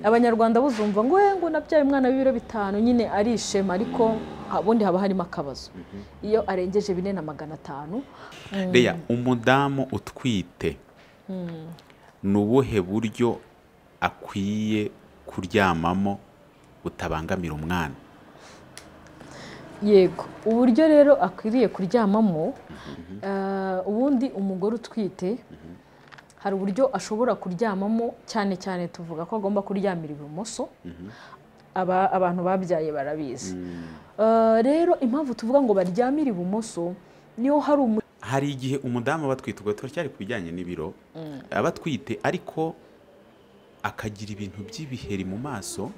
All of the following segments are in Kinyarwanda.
abanyarwanda buzumva ngo we ngo nabyaye umwana w'ibiro bitanu nyine ari ishema ariko ubundi haba harimo akabazo iyo arengeje bine na magana atanu reya umudamu utwite ni ubuhe buryo akwiye kuryamamo butabangamira umwana yego uburyo rero akwiriye kuryamamo ah, ubundi umugore utwite hari uburyo ashobora kuryamamo cyane cyane tuvuga ko agomba kuryamira ibumoso Aba- abantu babyaye barabizi Ah, rero impamvu tuvuga ngo baryamire ibumoso niyo hari umu hari igihe umudamu aba atwite ubwo turacyari ku bijyanye n'ibiro aba atwite ariko akagira ibintu by'ibiheri mu maso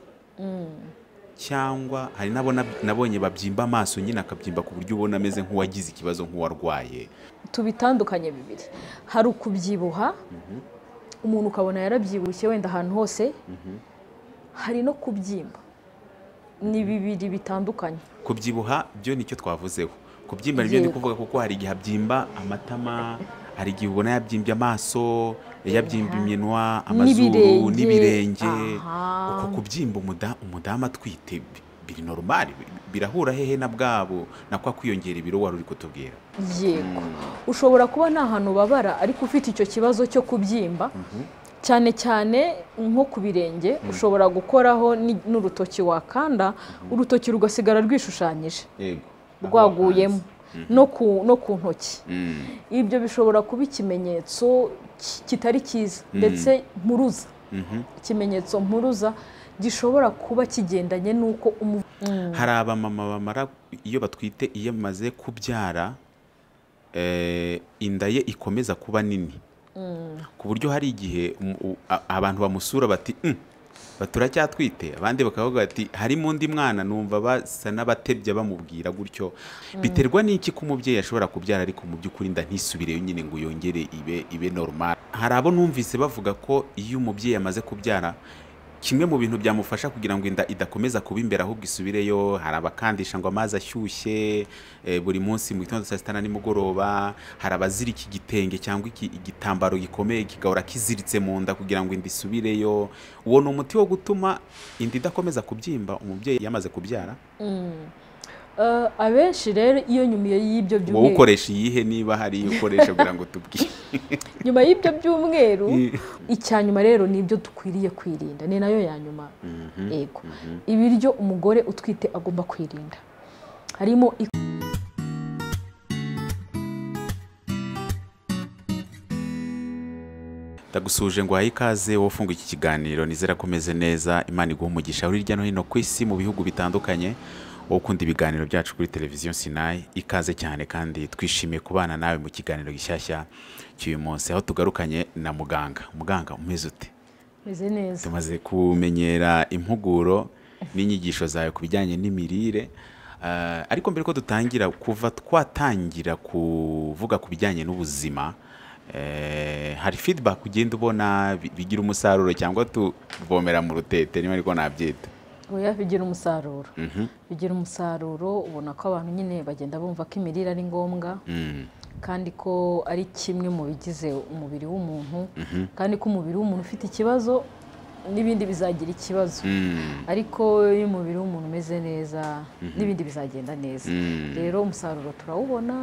cyangwa hari n'abo nab- nabonye babyimba amaso nyine akabyimba ku buryo ubona ameze nk'uwagize ikibazo nk'uwarwaye tubitandukanye bibiri hari ukubyibuha umuntu ukabona yarabyibushye wenda ahantu hose hari no kubyimba ni bibiri bitandukanye kubyibuha byo nicyo twavuzeho kubyimba nibyo ndi Yego. kuvuga kuko hari igihe abyimba amatama hari igihe ubona yabyimbye amaso yabyimba iminwa amazuru N'ibirenge. n'ibirenge Aha. uko kubyimba umuda- umudamu atwite bi- biri normal bi- birahura hehe na bwabo na kwa kwiyongera ibiro wari uri kutubwira yego ushobora kuba nta hantu ubabara ariko ufite icyo kibazo cyo kubyimba cyane cyane nko ku birenge ushobora gukoraho ni- n'urutoki wakanda urutoki rugasigara rwishushanyije rwaguyemo no ku- no ku ntoki ibyo bishobora kuba ikimenyetso ki- kitari cyiza ndetse mpuruza ikimenyetso mpuruza gishobora kuba kigendanye n'uko umu- hari abamama bamara iyo batwite iyo bamaze kubyara eh, inda ye ikomeza kuba nini ku buryo hari igihe umu- u- a- abantu bamusura bati "Mm, ba- turacyatwite abandi bakavuga bati harimo undi mwana numva basa n'abatebya bamubwira gutyo biterwa n'iki ko umubyeyi ashobora kubyara ariko mu by'ukuri inda ntisubireyo nyine ngo yongere ibe ibe normal hari abo numvise bavuga ko iyo umubyeyi amaze kubyara kimwe mu bintu byamufasha kugira ngo inda idakomeza kuba imbere ahubwo isubireyo hari abakandisha ngo amazi ashyushye eh, buri munsi mu gitondo saa sita na nimugoroba hari abazirika igitenge cyangwa iki- igitambaro gikomeye kigahora kiziritse mu nda kugira ngo inda isubireyo uwo ni umuti wo gutuma inda idakomeza kubyimba umubyeyi yamaze kubyara Eh, abenshi rero iyo nyuma y'ibyo wowe byumweru ukoresha iyihe niba hari iyo ukoresha kugira ngo tubwire nyuma y'ibyo byumweru icya nyuma rero ni ibyo dukwiriye kwirinda ni nayo ya nyuma yego ibiryo umugore utwite agomba kwirinda harimo i- ndagusuje ngo uhaye ikaze wowe ufunga iki kiganiro nizera ko umeze neza imana iguha umugisha uri hirya no hino ku isi mu bihugu bitandukanye wowe ukunda ibiganiro byacu kuri televiziyo sinayi ikaze cyane kandi twishimiye kubana nawe mu kiganiro gishyashya cy'uyu munsi aho tugarukanye na muganga muganga umeze ute meze neza tumaze kumenyera impuguro n'inyigisho zawe ku bijyanye n'imirire Eh, ariko mbere ko dutangira kuva twatangira kuvuga ku bijyanye n'ubuzima eh, hari feedback ugenda ubona bi- bigira umusaruro cyangwa tuvomera mu rutete niba ariko nabyita oya bigira umusaruro bigira umusaruro ubona ko abantu nyine bagenda bumva ko imirire ari ngombwa kandi ko ari kimwe mu bigize umubiri w'umuntu kandi ko umubiri w'umuntu ufite ikibazo n'ibindi bizagira ikibazo ariko iyo umubiri w'umuntu umeze neza n'ibindi bizagenda neza rero umusaruro turawubona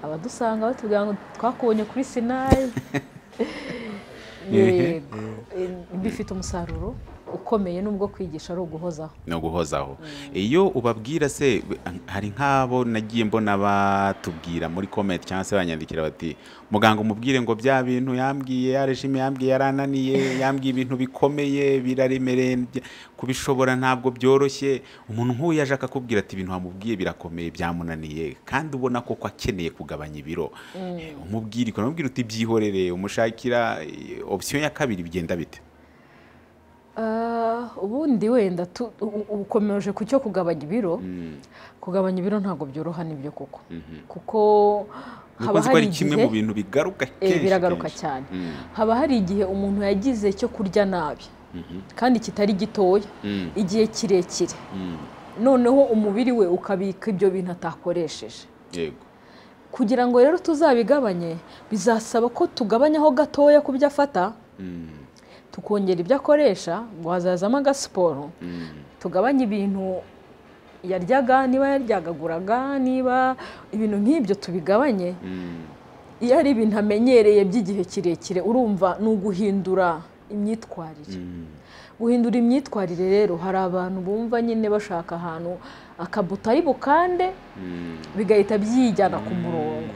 abadusanga batubwira ngo twakubonye kuri sinayi yego Eh, bifite umusaruro ukomeye n'ubwo kwigisha ari uguhozaho no guhozaho iyo ubabwira se b- hari nk'abo nagiye mbona batubwira muri comment cyangwa se banyandikira bati muganga umubwire ngo bya bintu yambwiye ya regime yambwiye yarananiye yambwiye ibintu bikomeye biraremereye bya- kubishobora ntabwo byoroshye umuntu nk'uyu yaje akakubwira ati ibintu wamubwiye birakomeye byamunaniye kandi ubona koko akeneye kugabanya ibiro Eh, umubwira ukanamubwira uti byihorere umushakira eh, option ya kabiri bigenda bite Ah, ubundi wenda tu- u- u- ukomeje ku cyo kugabanya ibiro kugabanya ibiro ntabwo byoroha nibyo koko kuko haba Nuko nzi ko hari ari kimwe mu igihe bintu bigaruka eh, kenshi biragaruka kenshi. cyane haba hari igihe umuntu yagize cyo kurya nabi kandi kitari gitoya igihe kirekire noneho umubiri we ukabika ibyo bintu atakoresheje yego kugira ngo rero tuzabigabanye bizasaba ko tugabanyaho gatoya ku byo afata tukongera ibyo akoresha ngo hazazamo agasiporo tugabanye ibintu yaryaga niba yaryagaguraga niba ibintu nk'ibyo tubigabanye iyo ari ibintu amenyereye by'igihe kirekire urumva ni uguhindura imyitwarire guhindura imyitwarire rero hari abantu bumva nyine bashaka ahantu akabutari bukande bigahita byijyana ku murongo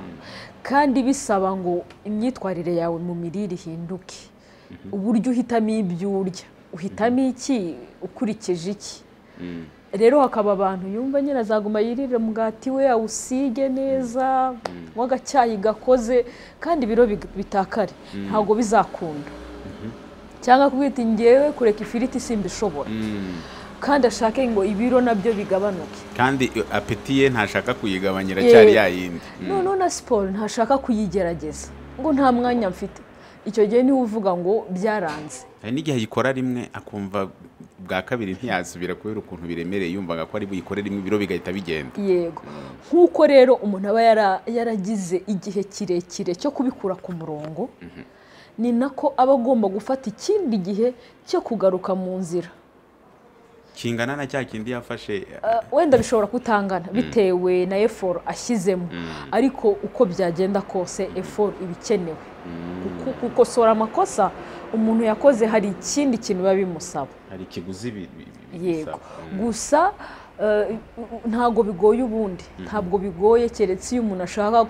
kandi bisaba ngo imyitwarire yawe mu mirire ihinduke uburyo uhitamo ibyo urya uhitamo iki ukurikije iki rero hakaba abantu yumva nyine azaguma yirire umugati we awusige neza w'agacyayi gakoze kandi ibiro bitakare ntabwo bizakunda cyangwa kubita ngewe kureka ifiriti simbishobora kandi ashake ngo ibiro nabyo bigabanuke kandi apeti ye ntashaka kuyigabanyira cyari yayindi noneho na siporo ntashaka kuyigerageza ngo nta mwanya mfite icyo gihe niwe uvuga ngo byaranze hari n'igihe ayikora rimwe akumva bwa kabiri ntiyasubira kubera ukuntu biremereye yumvaga ko ari buyikore rimwe ibiro bigahita bigenda yego nk'uko rero umuntu aba yaragize igihe kirekire cyo kubikura ku murongo ni nako aba agomba gufata ikindi gihe cyo kugaruka mu nzira kingana na cya kindi yafashe wenda bishobora kutangana bitewe na eforo ashyizemo ariko uko byagenda kose eforo iba ikenewe gukosora amakosa umuntu yakoze hari ikindi kintu biba bimusaba hari ikiguzi yego gusa ntabwo bigoye ubundi ntabwo bigoye keretse iyo umuntu ashaka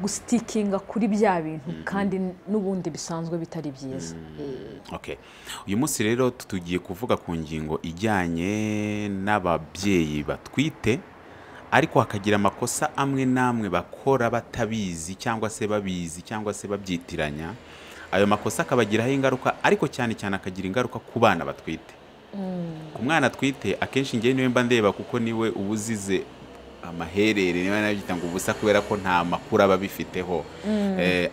gusitikinga kuri bya bintu kandi n'ubundi bisanzwe bitari byiza uyu munsi rero tugiye kuvuga ku ngingo ijyanye n'ababyeyi batwite ariko hakagira amakosa amwe n'amwe bakora batabizi cyangwa se babizi cyangwa se babyitiranya ayo makosa akabagiraho ingaruka ariko cyane cyane akagira ingaruka ku bana batwite ku mwana atwite akenshi ngewe niwe mba ndeba kuko niwe uba uzize amaherere niba nabyita ngo ubusa kubera ko nta makuru aba abifiteho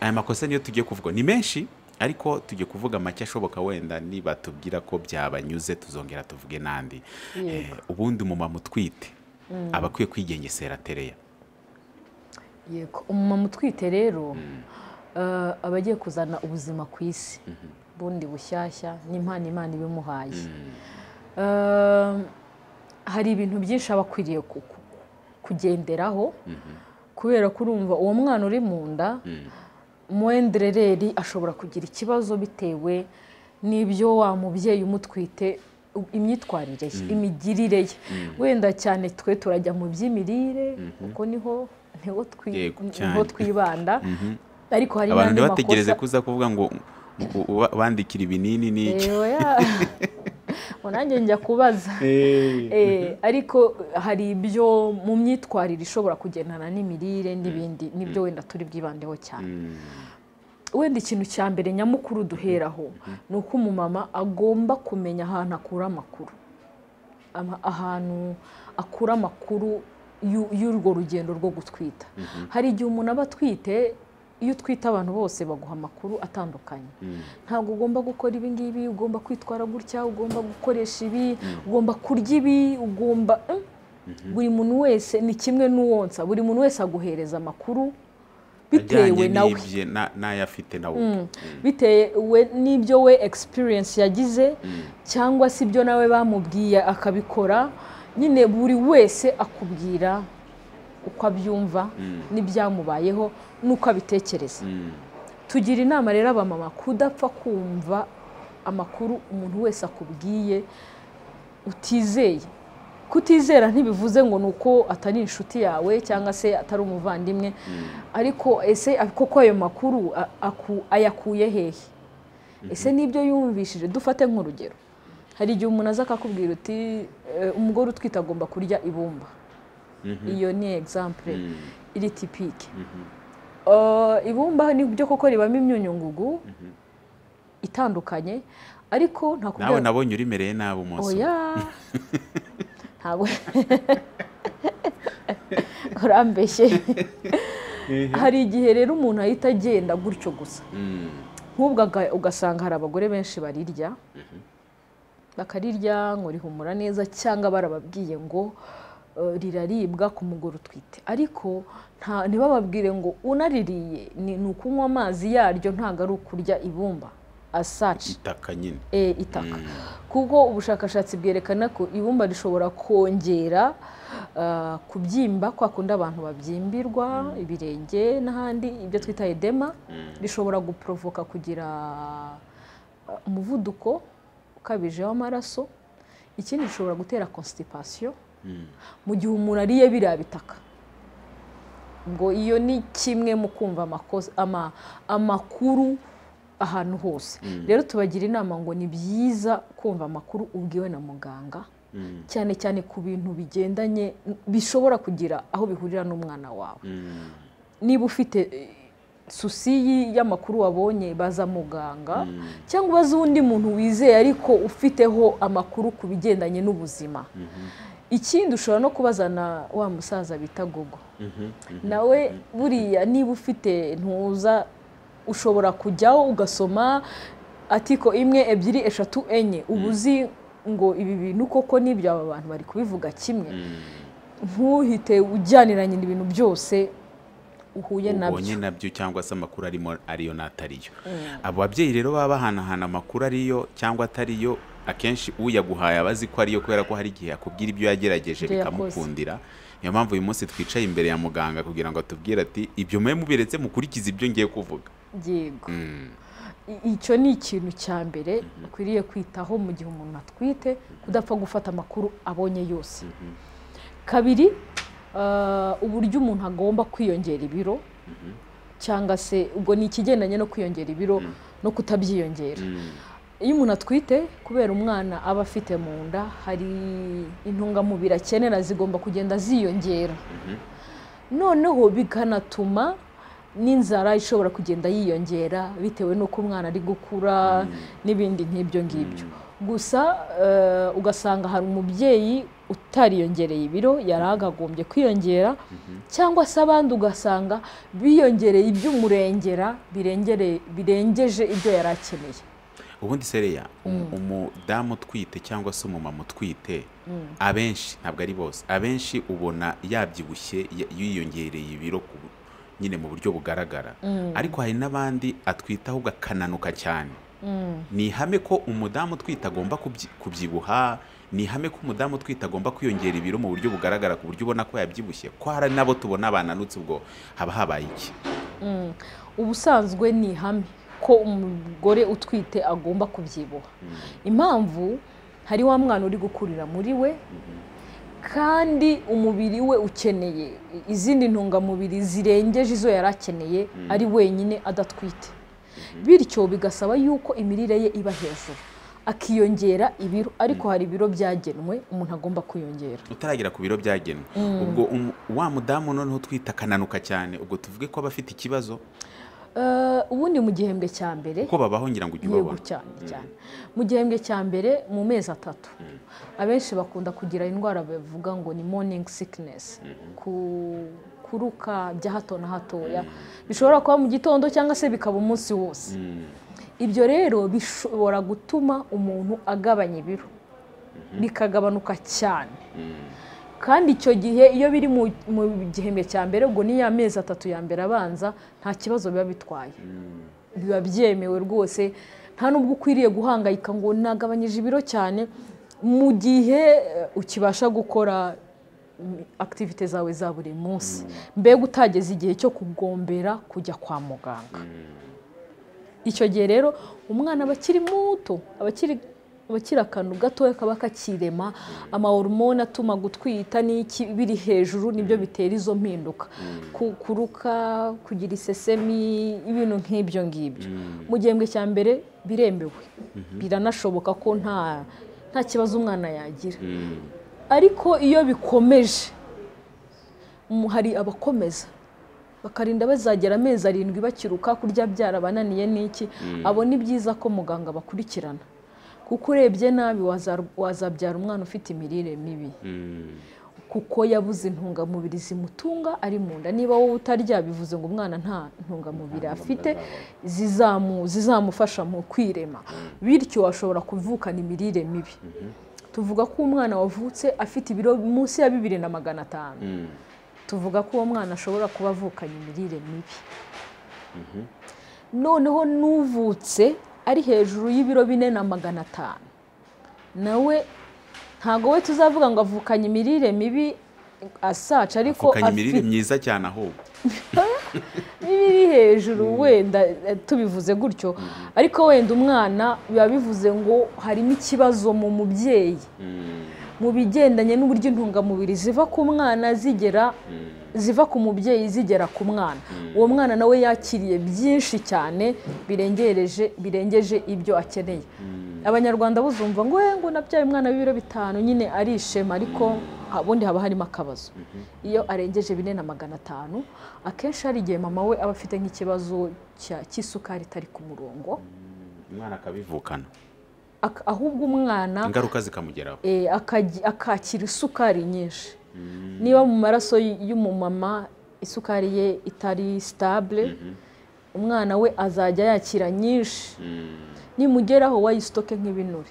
aya makosa niyo tugiye kuvuga ni menshi ariko tugiye kuvuga make ashoboka wenda niba tubwira ko byabanyuze tuzongera tuvuge n'andi ubundi umumama utwite aba akwiye kwigengesera atereya yego umumama utwite rero aba agiye kuzana ubuzima ku isi bundi bushyashya n'impano imana ibimuhaye hari ibintu byinshi aba akwiriye kugenderaho kubera ko urumva uwo mwana uri mu nda muwenderereri ashobora kugira ikibazo bitewe n'ibyo wa mubyeyi umutwite imyitwarire ye imigirire ye wenda cyane twe turajya mu by'imirire kuko niho twibanda ariko hari n'andi makosa abantu bategereze kuza kuvuga ngo bandikira ibinini n'iki nanjye njya kubaza ariko hari ibyo mu myitwarire ishobora kugendana n'imirire n'ibindi n'ibyo wenda turi bwibandeho cyane wenda ikintu cya mbere nyamukuru duheraho ni uko umumama agomba kumenya ahantu akura amakuru ahantu akura amakuru y'urwo rugendo rwo gutwita hari igihe umuntu aba atwite iyo utwite abantu bose baguha amakuru atandukanye ntabwo ugomba gukora ibi ngibi ugomba kwitwara gutya ugomba gukoresha ibi ugomba kurya ibi ugomba buri muntu wese ni kimwe n'uwonsa buri muntu wese aguhereza amakuru bitewe nawe n'ayafite nawe bitewe n'ibyo we egisipiriyensi yagize cyangwa se ibyo nawe bamubwiye akabikora nyine buri wese akubwira uko abyumva n'ibyamubayeho n'uko abitekereza tugira inama rero abamama kudapfa kumva amakuru umuntu wese akubwiye utizeye kutizera ntibivuze ngo ni uko atari inshuti yawe cyangwa se atari umuvandimwe ariko ese koko ayo makuru ayakuye hehe ese n'ibyo yumvishije dufate nk'urugero hari igihe umuntu aza akakubwira uti umugore utwite agomba kurya ibumba iyo ni egisampure iri tipike ibumba ni byo koko ribamo imyunyungugu itandukanye ariko nawe nabonye urimereye nabi umunsi ntabwo urambeshye hari igihe rero umuntu ahita agenda gutyo gusa nk'ubwo ugasanga hari abagore benshi barirya bakarirya ngo rihumura neza cyangwa barababwiye ngo riraribwa ku mugore utwite ariko ntibababwire ngo unaririye ni ukunywa amazi yaryo ntabwo ari ukurya ibumba asaci itaka nyine eh, itaka kuko ubushakashatsi bwerekana ko ibumba rishobora kongera ah, kubyimba kwa kundi abantu babyimbirwa ibirenge n'ahandi ibyo twita edema rishobora guporovoka kugira ah, umuvuduko ukabije w'amaraso ikindi rishobora gutera constipation mu gihe umuntu ariye biriya bitaka ngo iyo ni kimwe mu kumva amakosa- ama- amakuru ahantu hose rero tubagira inama ngo ni byiza kumva amakuru ubwiwe na muganga cyane cyane ku bintu bigendanye bishobora kugira aho bihurira n'umwana wawe niba ufite eh, susi y- y'amakuru wabonye baza muganga cyangwa ubaze undi muntu wizeye ariko ufiteho amakuru ku bigendanye n'ubuzima ikindi ushobora no kubazana wa musaza bita gogo nawe buriya niba ufite ntuza ushobora kujyaho ugasoma atiko imwe ebyiri eshatu enye uba uzi ngo ibi bintu koko n'ibyo aba bantu bari kubivuga kimwe ntuhite ujyaniranye ibintu byose uhuye ubonye nabyo nabyo cyangwa se amakuru arimo ariyo n'atariyo abo babyeyi rero baba bahanahana amakuru ariyo cyangwa atariyo akenshi uyaguhaye aba azi ko ariyo kubera ko hari igihe yakubwira ibyo yagerageje Ibyo yakoze. bikamukundira niyo mpamvu uyu munsi twicaye imbere ya muganga kugira ngo atubwire ati ibyo mwe mubiretse mukurikize ibyo ngiye kuvuga yego Mm. I- icyo ni ikintu cya mbere ukwiriye kwitaho mu gihe umuntu atwite kudapfa gufata amakuru abonye yose kabiri ah, uburyo umuntu agomba kwiyongera ibiro cyangwa se ubwo ni ikigendanye no kwiyongera ibiro no kutabyiyongera Mm. iyo umuntu atwite kubera umwana aba afite mu nda hari intungamubiri akenera zigomba kugenda ziyongera noneho bikanatuma n'inzara ishobora kugenda yiyongera bitewe n'uko umwana ari gukura n'ibindi nk'ibyo ngibyo gusa eh, ugasanga hari umubyeyi utariyongereye ibiro yari agagombye kwiyongera cyangwa se abandi ugasanga biyongereye iby'umurengera birengereye- birengeje ibyo yari akeneye ubundi sereya umu- umudamu utwite cyangwa se umumama utwite abenshi ntabwo ari bose abenshi ubona yabyibushye ya- yiyongereye ibiro ku bu- nyine mu buryo bugaragara ariko hari n'abandi atwite ahubwo akananuka cyane ni ihame ko umudamu utwite agomba kubyi- kubyibuha ni ihame ko umudamu utwite agomba kwiyongera ibiro mu buryo bugaragara ku buryo ubona ko yabyibushye ko hari n'abo tubona bananutse ubwo haba habaye iki ubusanzwe ni ihame ko umugore utwite agomba kubyibuha impamvu hari wa mwana uri gukurira muri we kandi umubiri we ukeneye izindi ntungamubiri zirengeje izo yari akeneye ari wenyine adatwite bityo bigasaba yuko imirire ye iba hejuru akiyongera ibiro ariko hari ibiro byagenwe umuntu agomba kwiyongera utaragera ku biro byagenwe ubwo umu- wa mudamu noneho utwita akananuka cyane ubwo tuvuge ko aba afite ikibazo Eh, ubundi mu gihembwe cya mbere kuko babaho ngira ngo ujye yego ubabona cyane cyane mu gihembwe cya mbere mu mezi atatu abenshi bakunda kugira indwara bavuga ngo ni morning sickness ku- kuruka bya hato na hatoya bishobora kuba mu gitondo cyangwa se bikaba umunsi wose ibyo rero bishobora gutuma umuntu agabanya ibiro bikagabanuka cyane kandi icyo gihe iyo biri mu mu gihembwe cya mbere ubwo ni ya mezi atatu ya mbere abanza nta kibazo biba bitwaye biba byemewe rwose nta n'ubwo ukwiriye guhangayika ngo nagabanyije ibiro cyane mu gihe eh, ukibasha gukora mm, activite zawe za buri munsi mbega utageze igihe cyo kugombera kujya kwa muganga icyo gihe rero umwana aba akiri muto aba akiri aba akiri akantu gatoya kaba kakirema amahormone atuma gutwita n'iki biri hejuru nibyo bitera izo mpinduka Ku- kuruka kugira isesemi ibintu nk'ibyo ngibyo mu gihembwe cya mbere biremewe biranashoboka ko nta nta kibazo umwana yagira ariko iyo bikomeje mu- hari abakomeza bakarinda bazagera amezi arindwi bakiruka kurya byarabananiye n'iki abo ni byiza ko muganga bakurikirana kuko urebye nabi waza- wazabyara umwana ufite imirire mibi kuko yabuze intungamubiri zimutunga ari mu nda niba wowe utarya bivuze ngo umwana nta ntungamubiri afite zizamu- zizamufasha mu kwirema bityo ashobora kuvukana imirire mibi tuvuga ko umwana wavutse afite ibiro munsi ya bibiri na magana atanu tuvuga ko uwo mwana ashobora kuba avukanye imirire mibi noneho n'uvutse ari hejuru y'ibiro bine na magana atanu nawe ntabwo we tuzavuga ngo avukanye imirire mibi asaca ariko avukanye imirire afite myiza cyane ahubwo n'ibiri hejuru wenda eh, tubivuze gutyo ariko wenda umwana biba bivuze ngo harimo ikibazo mu mubyeyi mu bigendanye n'uburyo intungamubiri ziva ku mwana zigera ziva ku mubyeyi zigera ku mwana uwo mwana nawe yakiriye byinshi cyane birengereje birengeje ibyo akeneye abanyarwanda buzumva ngo "Eh, ngo nabyaye umwana w'ibiro bitanu nyine ari ishema ariko ubundi haba harimo akabazo iyo arengeje bine na magana atanu akenshi hari igihe mama we aba afite nk'ikibazo cya- cy'isukari itari ku murongo umwana akabivukana Ak- ahubwo umwana ingaruka zikamugeraho eh, akaji- akakira isukari nyinshi niba mu maraso y- y'umumama isukari ye itari sitabule umwana we azajya yakira nyinshi nimugeraho wayisitoke nk'ibinure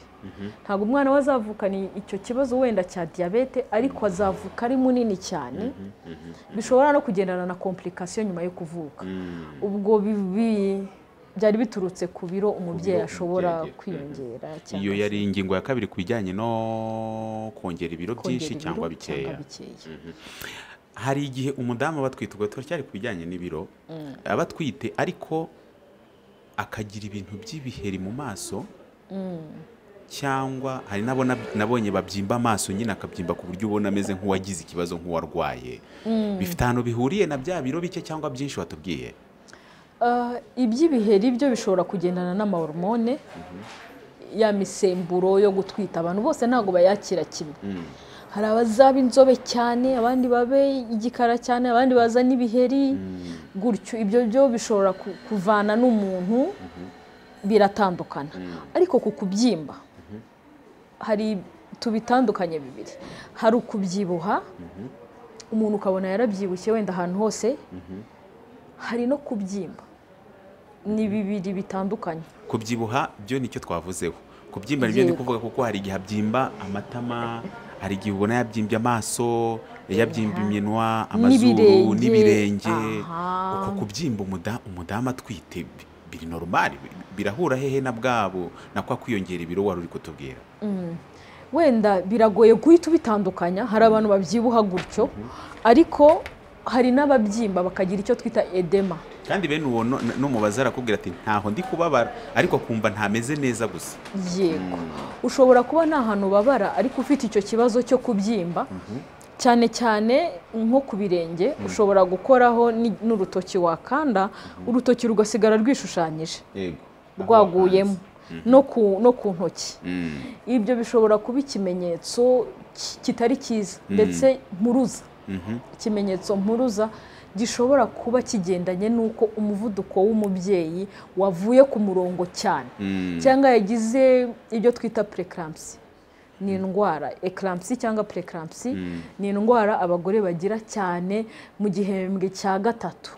ntabwo umwana we azavukana i- icyo kibazo wenda cya diyabete ariko azavuka ari munini cyane bishobora no kugendana na kompulikasiyo nyuma yo kuvuka ubwo bi- bi- byari biturutse ku biro umubyeyi biro ashobora umubyeyi agiye. kwiyongera cyangwa iyo se- yari ingingo ya kabiri ku bijyanye no kongera ibiro byinshi kongera cyangwa ibiro bikeya bikeya. hari igihe umudamu aba atwite ubwo turacyari ku bijyanye n'ibiro aba atwite ariko akagira ibintu by'ibiheri mu maso cyangwa hari n'abo nab- nabonye babyimba amaso nyine akabyimba ku buryo ubona ameze nk'uwagize ikibazo nk'uwarwaye bifite ahantu bihuriye na bya biro bike cyangwa byinshi watubwiye Ah, iby'ibiheri byo bishobora kugendana n'amahormone ya misemburo yo gutwita abantu bose ntabwo bayakira kimwe hari abazaba inzobe cyane abandi babe igikara cyane abandi baza n'ibiheri gutyo ibyo byo bishobora ku- kuvana n'umuntu biratandukana ariko ku kubyimba hari tubitandukanye bibiri hari ukubyibuha umuntu ukabona yarabyibushye wenda ahantu hose hari no kubyimba ni bibiri bitandukanye kubyibuha byo nicyo twavuzeho kubyimba nibyo ndi Yego. kuvuga kuko hari igihe abyimba amatama hari igihe ubona yabyimbye amaso yabyimba iminwa amazuru N'ibirenge. n'ibirenge Aha. uko kubyimba umuda- umudamu atwite bi- biri normal bi- birahura hehe na bwabo na kwa kwiyongera ibiro wari uri kutubwira wenda biragoye guhita ubitandukanya hari abantu babyibuha gutyo ariko hari n'ababyimba bakagira icyo twita edema kandi bene uwo no- n'umubaza arakubwira ati ntaho ndi kubabara ariko akumva ntameze neza gusa yego ushobora kuba nta hantu ubabara ariko ufite icyo kibazo cyo kubyimba cyane cyane nko ku birenge ushobora gukoraho ni- n'urutoki wakanda urutoki rugasigara rwishushanyije rwaguyemo no ku- no ku ntoki ibyo bishobora kuba ikimenyetso ki- kitari cyiza ndetse mpuruza ikimenyetso mpuruza gishobora kuba kigendanye n'uko umuvuduko w'umubyeyi wavuye ku murongo cyane cyangwa yagize ibyo twita preeclampsia ni indwara eclampsia cyangwa preeclampsia ni indwara abagore bagira cyane mu gihembwe cya gatatu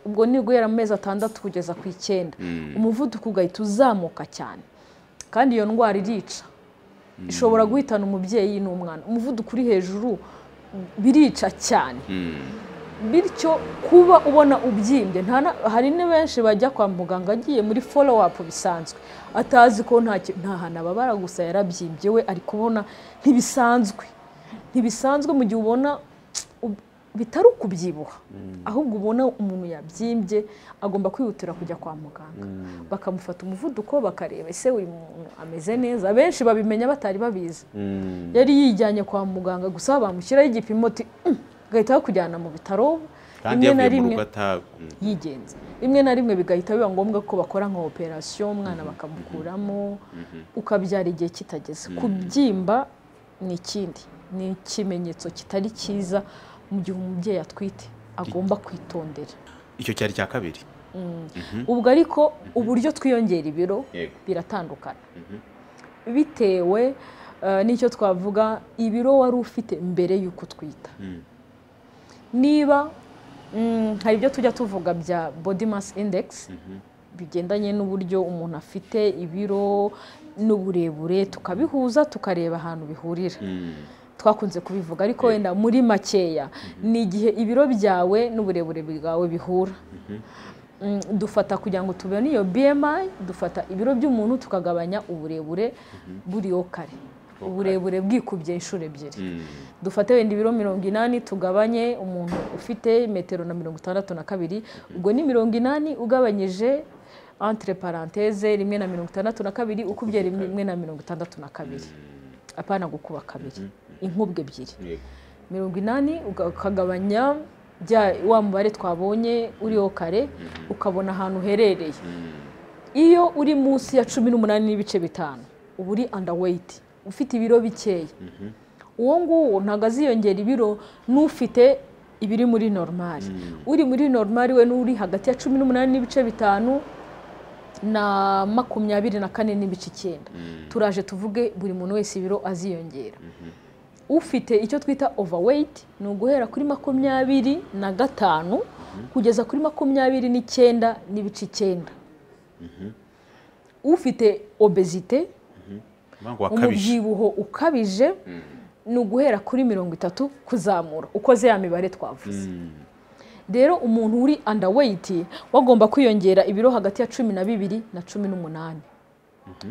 ubwo ni guhera mu mezi atandatu kugeza ku icyenda umuvuduko ugahita uzamuka cyane kandi iyo ndwara irica ishobora guhitana umubyeyi n'umwana umuvuduko uri hejuru birica cyane bityo kuba ubona ubyimbye nta na- hari ni benshi bajya kwa muganga agiye muri folo wapu bisanzwe atazi ko nta ki- nta hantu ababara gusa yarabyimbye we ari kubona ntibisanzwe ntibisanzwe mu gihe ubona ub- bitari ukubyibuha ahubwo ubona umuntu yabyimbye agomba kwihutira kujya kwa muganga bakamufata umuvuduko bakareba ese uyu muntu ameze neza benshi babimenya batari babizi yari yijyanye kwa muganga gusa bamushyiraho igipimo ati "Mm, gahita bakujyana mu bitaro kandi rimwe na yavuye mu rimwe rugo ata mm. yigenza rimwe na rimwe bigahita biba ngombwa ko bakora nka operasiyo umwana bakamukuramo ukabyara igihe kitageze kubyimba ni ikindi ni ikimenyetso kitari cyiza mu gihe umubyeyi atwite agomba kwitondera icyo cyari icya kabiri ubwo ariko uburyo twiyongera ibiro Yego. biratandukana bitewe eh, n'icyo twavuga ibiro wari ufite mbere y'uko utwita niba mm, hari ibyo tujya tuvuga bya body mass index bigendanye n'uburyo umuntu afite ibiro n'uburebure tukabihuza tukareba ahantu bihurira twakunze kubivuga ariko wenda muri makeya ni igihe ibiro byawe n'uburebure bwawe bihura Mm, dufata kugira ngo tubone iyo BMI dufata ibiro by'umuntu tukagabanya uburebure buriho kare uburebure bwikubye inshuro ebyiri dufate wenda ibiro mirongo inani tugabanye umuntu ufite metero na mirongo itandatu na kabiri ubwo ni mirongo inani ugabanyije entre parenthese rimwe na mirongo itandatu na kabiri ukubye rimwe na mirongo itandatu na kabiri apana gukuba kabiri inkubwe ebyiri Yego. mirongo inani uga- ukagabanya bya wa mubare twabonye uriho kare ukabona ahantu uherereye iyo uri munsi ya cumi n'umunani n'ibice bitanu uba uri andaweyiti ufite ibiro bikeya uwo nguwo ntabwo aziyongera ibiro n'ufite ibiri muri normal uri muri normal we n'uri hagati ya cumi n'umunani n'ibice bitanu na makumyabiri na kane n'ibice icyenda turaje tuvuge buri muntu wese ibiro aziyongera ufite icyo twita overweight ni uguhera kuri makumyabiri na gatanu kugeza kuri makumyabiri n'icyenda n'ibice icyenda ufite obezite Umwango wakabije umubyibuho ukabije ni uguhera kuri mirongo itatu kuzamura ukoze ya mibare twavuze rero umuntu uri andaweyiti wagomba kwiyongera ibiro hagati ya cumi na bibiri na cumi n'umunani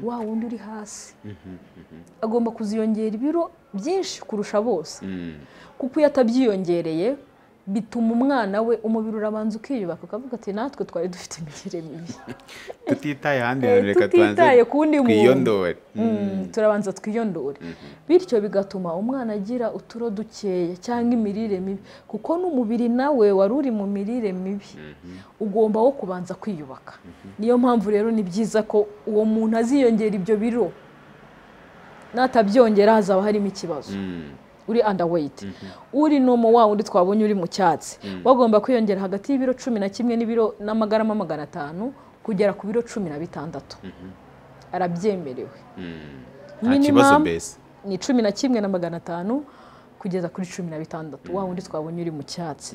wa wundi uri hasi agomba kuziyongera ibiro byinshi kurusha bose kuko iyo atabyiyongereye bituma umwana we umubiri urabanza ukiyubaka ukavuga ati natwe twari dufite imirire mibi tutitaye ahandi Eh, hantu reka tubanze tutitaye ku wundi muntu. twiyondore Mm, turabanza twiyondore bityo bigatuma umwana agira uturo dukeya cyangwa imirire mibi kuko n'umubiri nawe wari uri mu mirire mibi ugomba wo kubanza kwiyubaka niyo mpamvu rero ni byiza ko uwo muntu aziyongera ibyo biro n'atabyongera hazaba harimo ikibazo uri andaweyiti uri nomo wa wundi twabonye uri mu cyatsi wagomba kwiyongera hagati y'ibiro cumi na kimwe n'ibiro n'amagarama magana atanu kugera ku biro cumi na bitandatu arabyemerewe nta kibazo mbese ni cumi na kimwe na magana atanu kugeza kuri cumi na bitandatu wa wundi twabonye uri mu cyatsi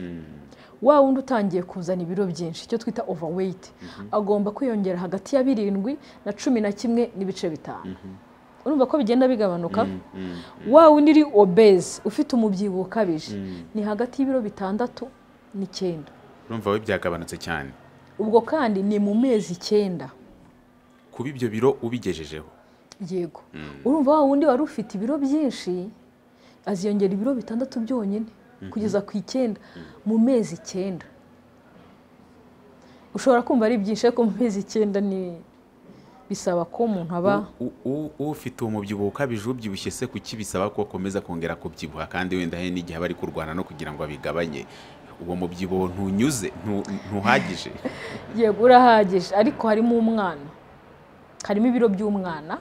wa wundi utangiye kuzana ibiro byinshi icyo twita overweight agomba kwiyongera hagati ya birindwi na cumi na kimwe n'ibice bitanu urumva ko bigenda bigabanuka wa wundi uri obese ufite umubyibuho ukabije ni hagati y'ibiro bitandatu n'icyenda urumva we byagabanutse cyane ubwo kandi ni mu mezi icyenda kuba ibyo biro ubigejejeho yego urumva wa wundi wari ufite ibiro byinshi aziyongera ibiro bitandatu byonyine kugeza ku icyenda mu mezi icyenda ushobora kumva ari byinshi ariko mu mezi icyenda ni bisaba ko umuntu aba U- u- ufite uwo mubyibuho ukabije ubyibushye se kuki bisaba ko akomeza kongera kubyibuha kandi wenda hari n'igihe aba ari kurwana no kugira ngo abigabanye uwo mubyibuho ntunyuze ntu- ntuhagije yego urahagije ariko harimo umwana harimo ibiro by'umwana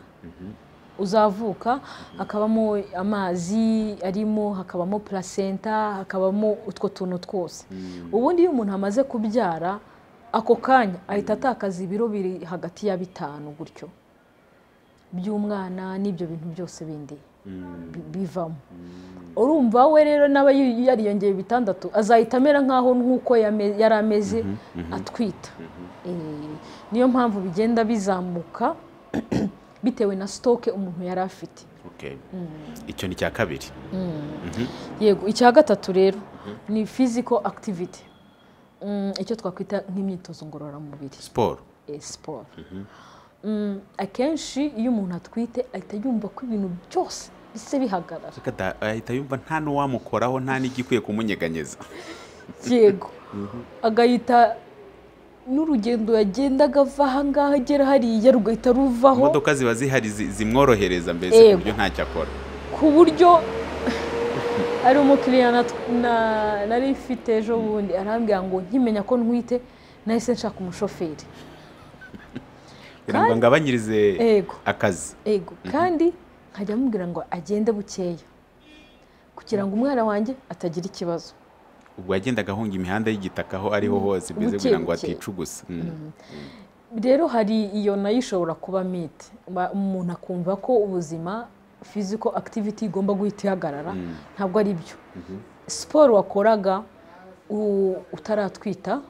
uzavuka hakabamo amazi arimo hakabamo placenta hakabamo utwo tuntu twose ubundi iyo umuntu amaze kubyara ako kanya ahita atakaza ibiro biri hagati ya bitanu gutyo by'umwana n'ibyo bintu byose bindi bi- bivamo urumva we rero n'aba yu- yariyongeye bitandatu azahita amera nk'aho nk'uko yame- yari ameze atwita Eh, niyo mpamvu bigenda bizamuka bitewe na sitoke umuntu yari afite Okay. icyo ni icya kabiri yego icya gatatu rero ni physical activity Mm, icyo twakwita nk'imyitozo ngororamubiri siporo eh, siporo Mm, akenshi iyo umuntu atwite ahita yumva ko ibintu byose bise bihagarara Ariko ada- ahita yumva nta n'uwamukoraho nta n'igikwiye kumunyeganyeza yego agahita n'urugendo yagendaga ava ahangaha agera hariya rugahita ruvaho imodoka ziba zihari zi- zimworohereza mbese ku Yego. buryo ntacyo akora ku buryo ari umukiriya na- na- nari mfite ejo bundi arambwira ngo nkimenya ko ntwite nahise nshaka umushoferi kugira ngo ngabanyirize Yego. akazi yego kandi nkajya amubwira ngo agende bukeya kugira ngo umwana wanjye atagira ikibazo ubwo yagendaga ahunga imihanda y'igitaka aho ariho hose mbese Buke, kugira ngo buke. atica ubusa Mm. rero hari iyo nayo ishobora kuba mite Ba- umuntu akumva ko ubuzima physical activity igomba guhita ihagarara ntabwo ari byo siporo wakoraga u- utaratwita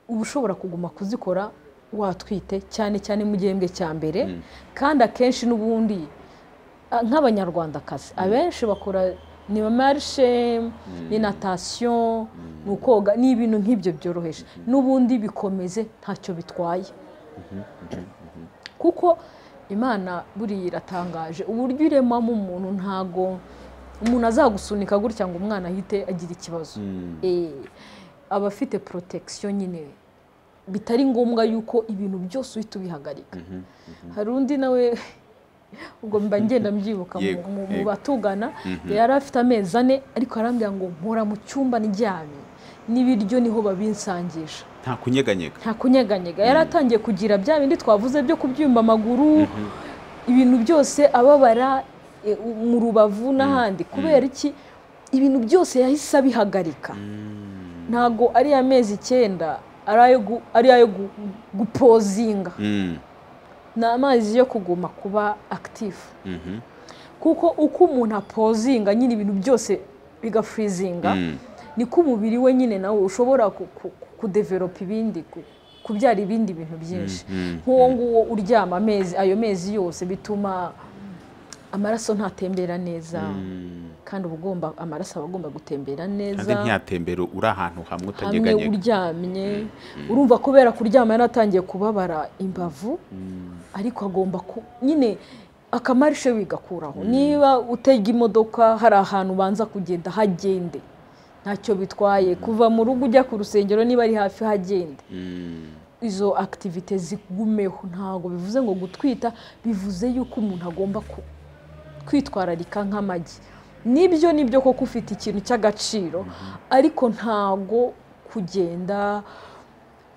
uba ushobora kuguma kuzikora watwite cyane cyane mu gihembwe cya mbere kandi akenshi n'ubundi a- nk'abanyarwandakazi abenshi bakora ni marishe ni natasiyo ni ukoga ni ibintu nk'ibyo byoroheje n'ubundi bikomeze ntacyo bitwaye kuko imana buriya iratangaje uburyo iremamo umuntu ntago umuntu azagusunika gutya ngo umwana ahite agira ikibazo Eh, aba afite protection nyine bitari ngombwa yuko ibintu byose uhita ubihagarika hari undi nawe ubwo mba ngenda mbyibuka mu- Yego, mu- mu yego. batugana yari afite amezi ane ariko arambwira ngo mpora mu cyumba ndyamye n'ibiryo niho babinsangisha nta kunyeganyega nta kunyeganyega yari atangiye kugira bya bindi twavuze byo kubyumva amaguru ibintu byose ababara e, u- mu rubavu n'ahandi kubera iki ibintu byose yahise abihagarika ntago ari amezi icyenda ari ayo gu- ari ayo gu- gupozinga Mm, ni amazi yo kuguma kuba akitifu mhm, kuko uko umuntu apozinga nyine ibintu byose bigafrizinga mm, niko umubiri we nyine nawe ushobora ku- ku- kudevelopa ibindi ku- kubyara ibindi bintu byinshi mm, nk'uwo nguwo uryama amezi ayo mezi yose bituma amaraso ntatembera neza mm. kandi uba ugomba amaraso aba agomba gutembera kandi neza ntiyatembera uri ahantu hamwe hamwe utanyeganyega uryamye urumva kubera kuryama yaratangiye kubabara imbavu ariko agomba ku- nyine akamarishe bigakuraho niba utega imodoka hari ahantu ubanza kugenda hagende ntacyo bitwaye kuva mu rugo ujya ku rusengero niba ari hafi hagende Mm, izo akitivite zigumeho ntabwo bivuze ngo gutwita bivuze yuko umuntu agomba ku- kwitwararika nk'amagi nibyo nibyo koko ufite ikintu cy'agaciro ariko ntabwo kugenda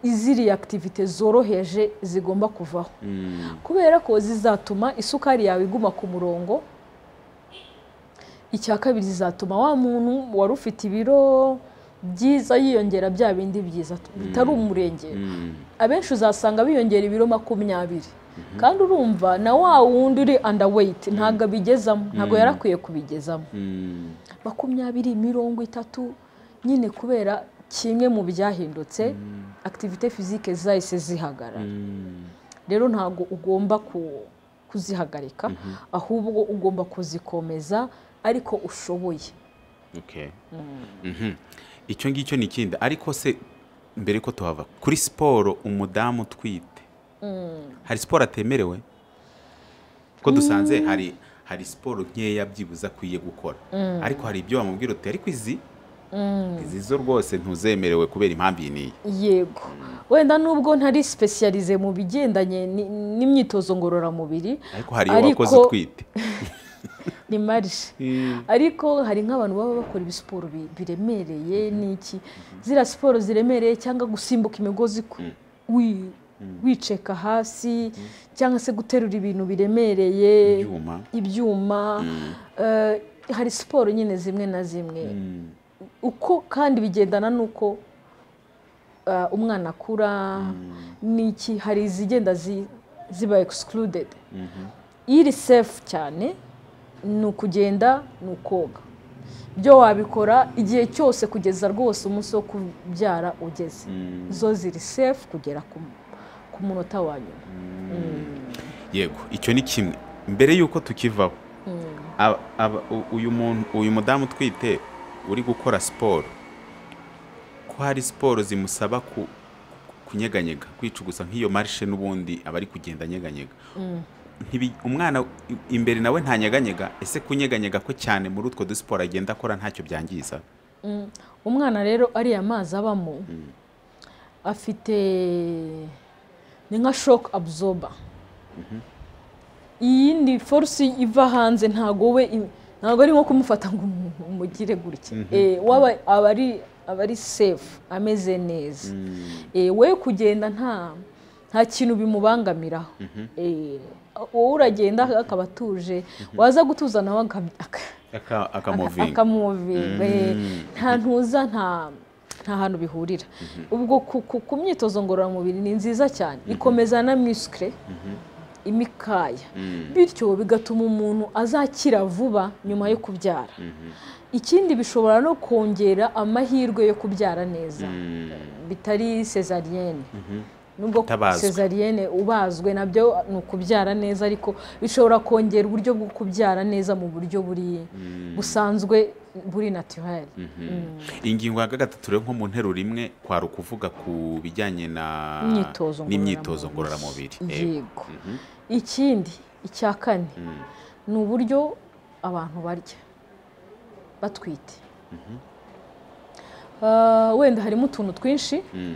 iziriya akitivite zoroheje zigomba kuvaho mm, kubera ko zizatuma isukari yawe iguma ku murongo icya kabiri zizatuma wa muntu wari ufite ibiro byiza yiyongera bya bindi byiza bitari umurengera mm. abenshi uzasanga biyongera ibiro makumyabiri kandi urumva na wa wundi uri underweight ntabwo abigezamo ntabwo yari akwiye kubigezamo Mm, makumyabiri mirongo itatu nyine kubera kimwe mu byahindutse akitivite fizike zahise zihagarara mm, rero ntabwo ugomba ku- kuzihagarika ahubwo ugomba kuzikomeza ariko ushoboye okay. Mhm. icyo ngicyo ni ikindi ariko se mbere ko tuhava kuri siporo umudamu utwite hari siporo atemerewe ko dusanze hari hari siporo nkeya byibuze akwiye gukora ariko hari ibyo bamubwira uti ariko izi izi zo rwose ntuzemerewe kubera impamvu iyi n'iyi yego wenda nubwo ntari sipesiyarize mu bigendanye ni- n'imyitozo ngororamubiri ariko hari iyo wakoze utwite ni marishe ariko hari nk'abantu baba bakora ibisiporo bi- biremereye n'iki ziriya siporo ziremereye cyangwa gusimbuka imigozi ku- wi- wiceka hasi cyangwa se guterura ibintu biremereye ibyuma ibyuma eh, hari siporo nyine zimwe na zimwe uko kandi bigendana n'uko eh, umwana akura n'iki hari izigenda zi- ziba excluded iri safe cyane ni ukugenda ni ukoga byo wabikora igihe cyose kugeza rwose umunsi wo kubyara ugeze zo ziri safe kugera ku, ku munota wa nyuma yego icyo ni kimwe mbere y'uko tukivaho aba- aba- u- uyu muntu uyu mudamu utwite uri gukora siporo ko hari siporo zimusaba ku- ku- kunyeganyega kwicugusa nk'iyo marishe n'ubundi aba ari kugenda anyeganyega Ntibi- umwana i- imbere nawe ntanyeganyega ese kunyeganyega ko cyane muri utwo dusiporo agenda akora ntacyo byangiza umwana rero ariya mazi abamo afite ni nka shock absorber iyindi force iva hanze ntago we ntago ari nko kumufata ngo umu- umugire gutya Eh, waba aba ari aba ari safe ameze neza Eh, we kugenda nta nta kintu bimubangamiraho Eh, wowe uragenda akaba atuje waza gutuza nawe akab- aka- Aka- aka- akamuvinga akamuvinga eh, nta ntuza nta nta hantu bihurira ubwo ku- ku- ku myitozo ngororamubiri ni nziza cyane ikomeza na muscle imikaya bityo bigatuma umuntu azakira vuba nyuma yo kubyara ikindi bishobora no kongera amahirwe yo kubyara neza bitari cesarienne nubwo Itabazwe. cesarienne ubazwe nabyo ni ukubyara neza ariko bishobora kongera uburyo bwo kubyara neza mu buryo buri busanzwe buri naturel ingingo ya gatatu rero nko mu nteruro imwe kwari ukuvuga ku bijyanye na Imyitozo n'imyitozo ngororamubiri. ngororamubiri Eh, yego ikindi icya kane ni uburyo abantu barya batwite Ah, wenda harimo utuntu twinshi mm,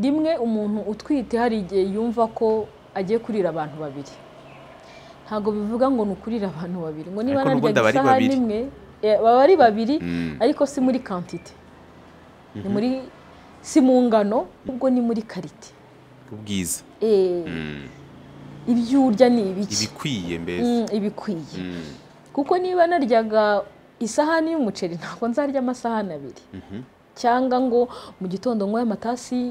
rimwe umuntu utwite hari igihe yumva ko agiye kurira abantu babiri ntabwo bivuga ngo ni ukurira abantu babiri ngo niba narya Ariko n'ubundi aba ari isahani babiri. imwe eh, baba ari babiri mm. ariko si muri kantite ni muri si mu ngano ubwo ni muri karite ubwiza Eh, Mm, ibyo urya ni ibiki ibikwiye mbese Mm, ibikwiye Mm, kuko niba naryaga isahani y'umuceri ntabwo nzarya amasahani abiri mhm. cyangwa ngo mu gitondo nywe amatasi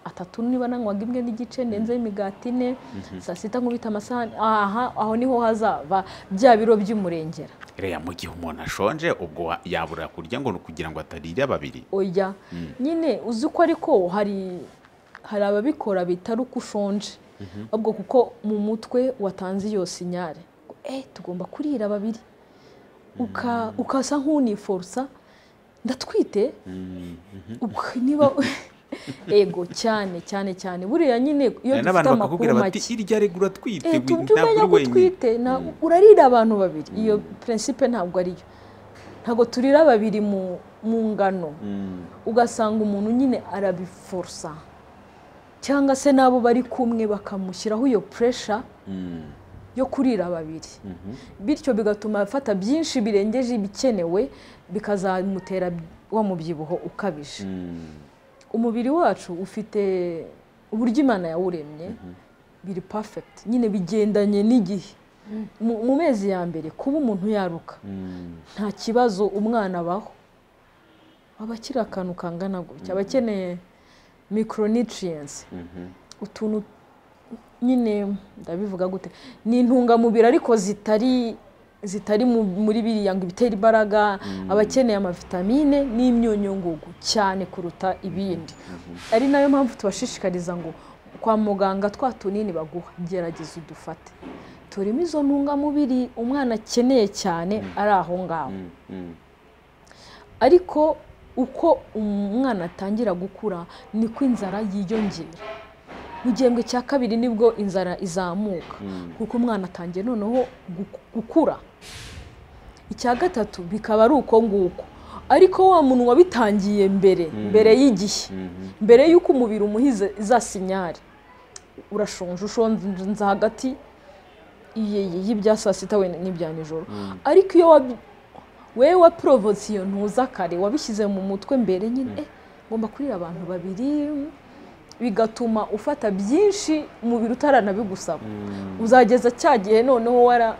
atatu niba nanywaga imwe n'igice ndenzeho imigati ine saa sita nkubita amasahani aha aho niho hazava bya biro by'umurengera Iriya mu gihe umuntu ashonje ubwo wa- yabura kurya ngo ni ukugira ngo atarira babiri oya nyine uzi ko ariko hari hari ababikora bitari uko ushonje ahubwo kuko mu mutwe watanze iyo sinyare ngo, eh tugomba kurira babiri uka- ukasa nk'uniforusa ndatwite ubwo niba ego cyane cyane cyane buriya nyine iyo dufite Hari n'abantu amakuru bakakubwira bati make irya regura atwite Eh, we- tu- tumenya ko utwite na- urarira abantu babiri iyo prinsipe ntabwo ariyo ntabwo turira babiri mu mu ngano Mm, ugasanga umuntu nyine arabiforosa cyangwa se n'abo bari kumwe bakamushyiraho iyo puresha mm, yo kurira babiri bityo bigatuma afata byinshi birengeje ibikenewe bikazamutera wa mubyibuho ukabije mm. umubiri wacu ufite uburyo imana yawuremye biri perfect nyine bigendanye n'igihe mu mu mezi ya mbere kuba umuntu yaruka Mm. nta kibazo umwana abaho aba akiri akantu kangana gutya aba akeneye micronutrients utuntu nyine ndabivuga gute ni intungamubiri ariko zitari zitari mu- muri biriya ngo ibitera imbaraga aba akeneye amavitamine n'imyunyungugu cyane kuruta ibindi ari nayo mpamvu tubashishikariza ngo kwa muganga twa tunini baguha gerageza udufate turimo izo ntungamubiri umwana akeneye cyane ari aho ngaho Mm, mm. ariko uko umwana atangira gukura niko inzara yiyongera mu gihembwe cya kabiri nibwo inzara izamuka kuko umwana atangiye noneho gu- gukura icya gatatu bikaba ari uko nguko ariko wa muntu wabitangiye mbere mbere y'igihe mbere y'uko umubiri umuhize za sinyari urashonje ushonze hagati y- y'ibya saa sita wenda n'ibya nijoro ariko iyo wabi- wewe waporobotse iyo ntuza kare wabishyize mu mutwe mbere nyine eh, ngomba kurira abantu babiri bigatuma ufata byinshi umubiri utaranabigusaba uzageza cya gihe noneho wara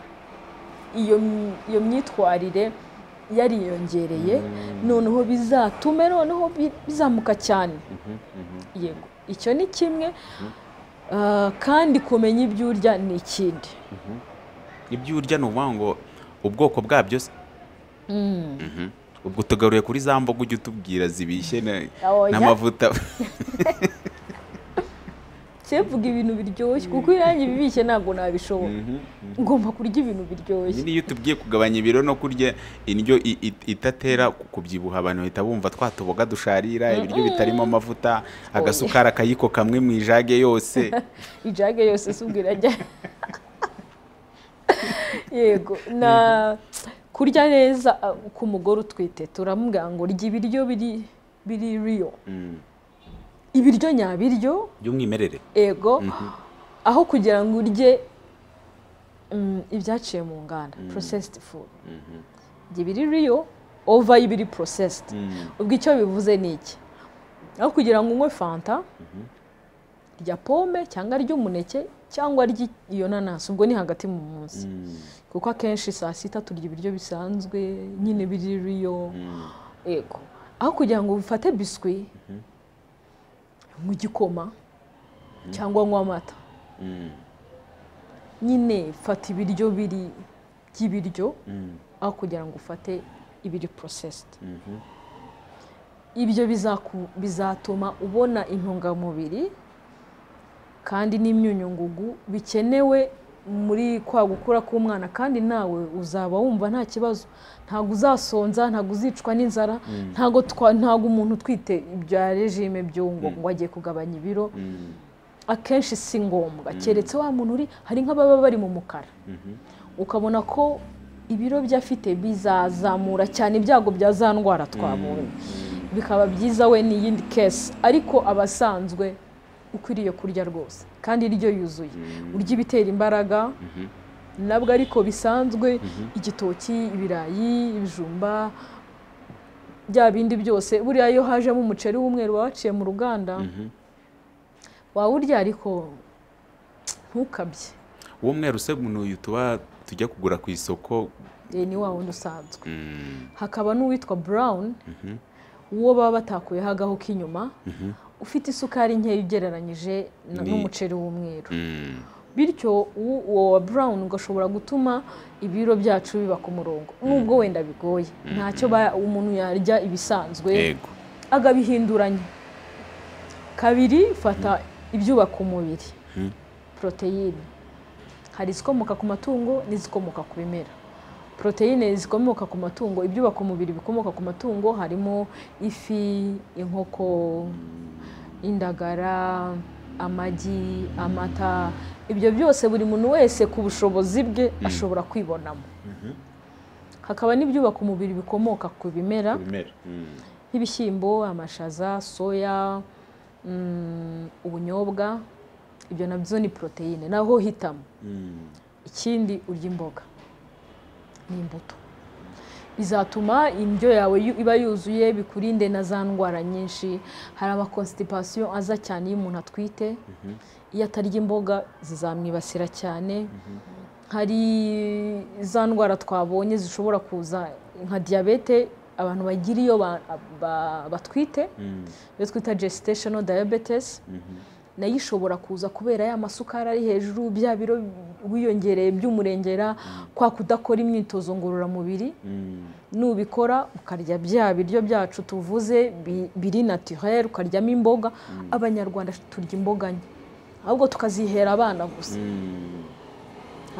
iyo m- iyo myitwarire yariyongereye noneho bizatume noneho bi- bizamuka cyane yego icyo ni kimwe Ah, kandi kumenya ibyo urya ni ikindi ibyo urya ni ukuvuga ngo ubwoko bwabyo se Mhm. ubwo tugaruye kuri za mboga ujya utubwira zibishye na- Oya. n'amavuta cyevuga ibintu biryoshye kuko irangi bibishye ntabwo nabishobora ngomba kurya ibintu biryoshye nyine iyo tubwiye kugabanya ibiro no kurya indyo i- i- itatera ku- kubyibuha abantu bahita bumva twa tuboga dusharira ibiryo bitarimo amavuta agasukari akayiko kamwe mu ijage yose ijage yose si ubwo irajya yego na kurya neza ah, ku mugore utwite turamubwira ngo rya ibiryo biri biri riyo Mm. ibiryo nyabiryo by'umwimerere ego aho kugira ngo urye mm, ibyaciye mu nganda processed food ibyo biri riyo ova y'ibiri processed ubwo icyo bivuze ni iki aho kugira ngo unywe fanta rya pome cyangwa ry'umuneke cyangwa ry' iyo nanasi ubwo ni hagati mu munsi kuko akenshi saa sita turya ibiryo bisanzwe nyine biri riyo ego aho kugira ngo ufate biswi nk'igikoma cyangwa nywa amata nyine fata ibiryo biri by'ibiryo aho kugira ngo ufate ibiri porosesiti ibyo bizaku- bizatuma ubona intungamubiri kandi n'imyunyungugu bikenewe muri kwa gukura k'umwana kandi nawe uzaba wumva nta kibazo ntabwo uzasonza ntabwo uzicwa n'inzara ntabwo twa- ntabwo umuntu utwite ibya regime byo ngo ngo agiye kugabanya ibiro akenshi si ngombwa keretse wa muntu uri hari nk'ababa bari mu mukara ukabona ko ibiro bye afite bizazamura cyane ibyago bya za ndwara twabonye bikaba byiza we ni iyindi kesi ariko abasanzwe ukwiriye kurya rwose kandi indyo yuzuye urya ibitera imbaraga nabwo ariko bisanzwe igitoki ibirayi ibijumba bya bindi byose buriya iyo hajemo umuceri w'umweru waba waciye mu ruganda wawurya ariko ntukabye uwo mweru se uyu tuba tujya kugura ku isoko Eh, ni wa wundi usanzwe hakaba n'uwitwa brown uwo baba batakuyeho agahu k'inyuma ufite isukari nkeya ugereranyije na- Ni- n'umuceri w'umweru Mm. bityo u- uwo wa brown ugashobora gutuma ibiro byacu biba ku murongo nubwo wenda bigoye ntacyo ba- umuntu yarya ibisanzwe yego agabihinduranya kabiri fata ibyubaka umubiri poroteyine hari izikomoka ku matungo n'izikomoka ku bimera poroteyine zikomoka ku matungo ibyubaka umubiri bikomoka ku matungo harimo ifi inkoko indagara amagi amata ibyo byose buri muntu wese ku bushobozi bwe ashobora kwibonamo hakaba n'ibyubaka umubiri bikomoka ku bimera ibimera Mm. nk'ibishyimbo amashaza soya mm, ubunyobwa ibyo nabyo ni poroteyine naho hitamo Mm. ikindi urya imboga n'imbuto bizatuma indyo yawe yu- iba yuzuye bikurinde na za ndwara nyinshi hari amakonstipasiyo aza cyane iyo umuntu atwite iyo atarya imboga zizamwibasira cyane hari za ndwara twabonye zishobora kuza nka diyabete abantu bagira iyo ba- ba- batwite Mm. iyo twita gestational diabetes nayo ishobora kuza kubera ya masukari ari hejuru bya biro wiyongereye by'umurengera kwa kudakora imyitozo ngororamubiri Mm. nubikora ukarya bya biryo byacu tuvuze bi- biri naturel ukaryamo imboga abanyarwanda turya imboga nke ahubwo tukazihera abana gusa Mm.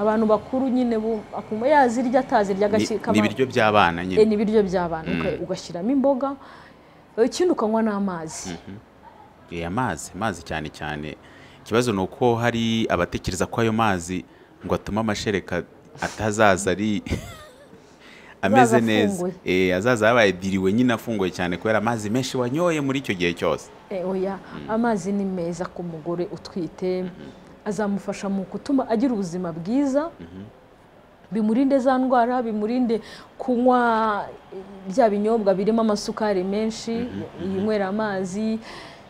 abantu bakuru nyine bo akuma yazirya atazirya Ni- agakeka ni ibiryo by'abana Eh, nyine ni ibiryo by'abana uka- ugashyiramo imboga ikindi ukanywa n'amazi Eh, amazi amazi cyane cyane ikibazo ni uko hari abatekereza ko ayo mazi ngo atume amashereka atazaza ari ameze Azaza neza afunguye. Eh, azaza yabaye diriwe nyine afunguye cyane kubera amazi menshi wanyoye muri icyo gihe cyose Eh, oya amazi ni meza ku mugore utwite azamufasha mu gutuma agira ubuzima bwiza bimurinde za ndwara bimurinde kunywa eh, bya binyobwa birimo amasukari menshi yinywera amazi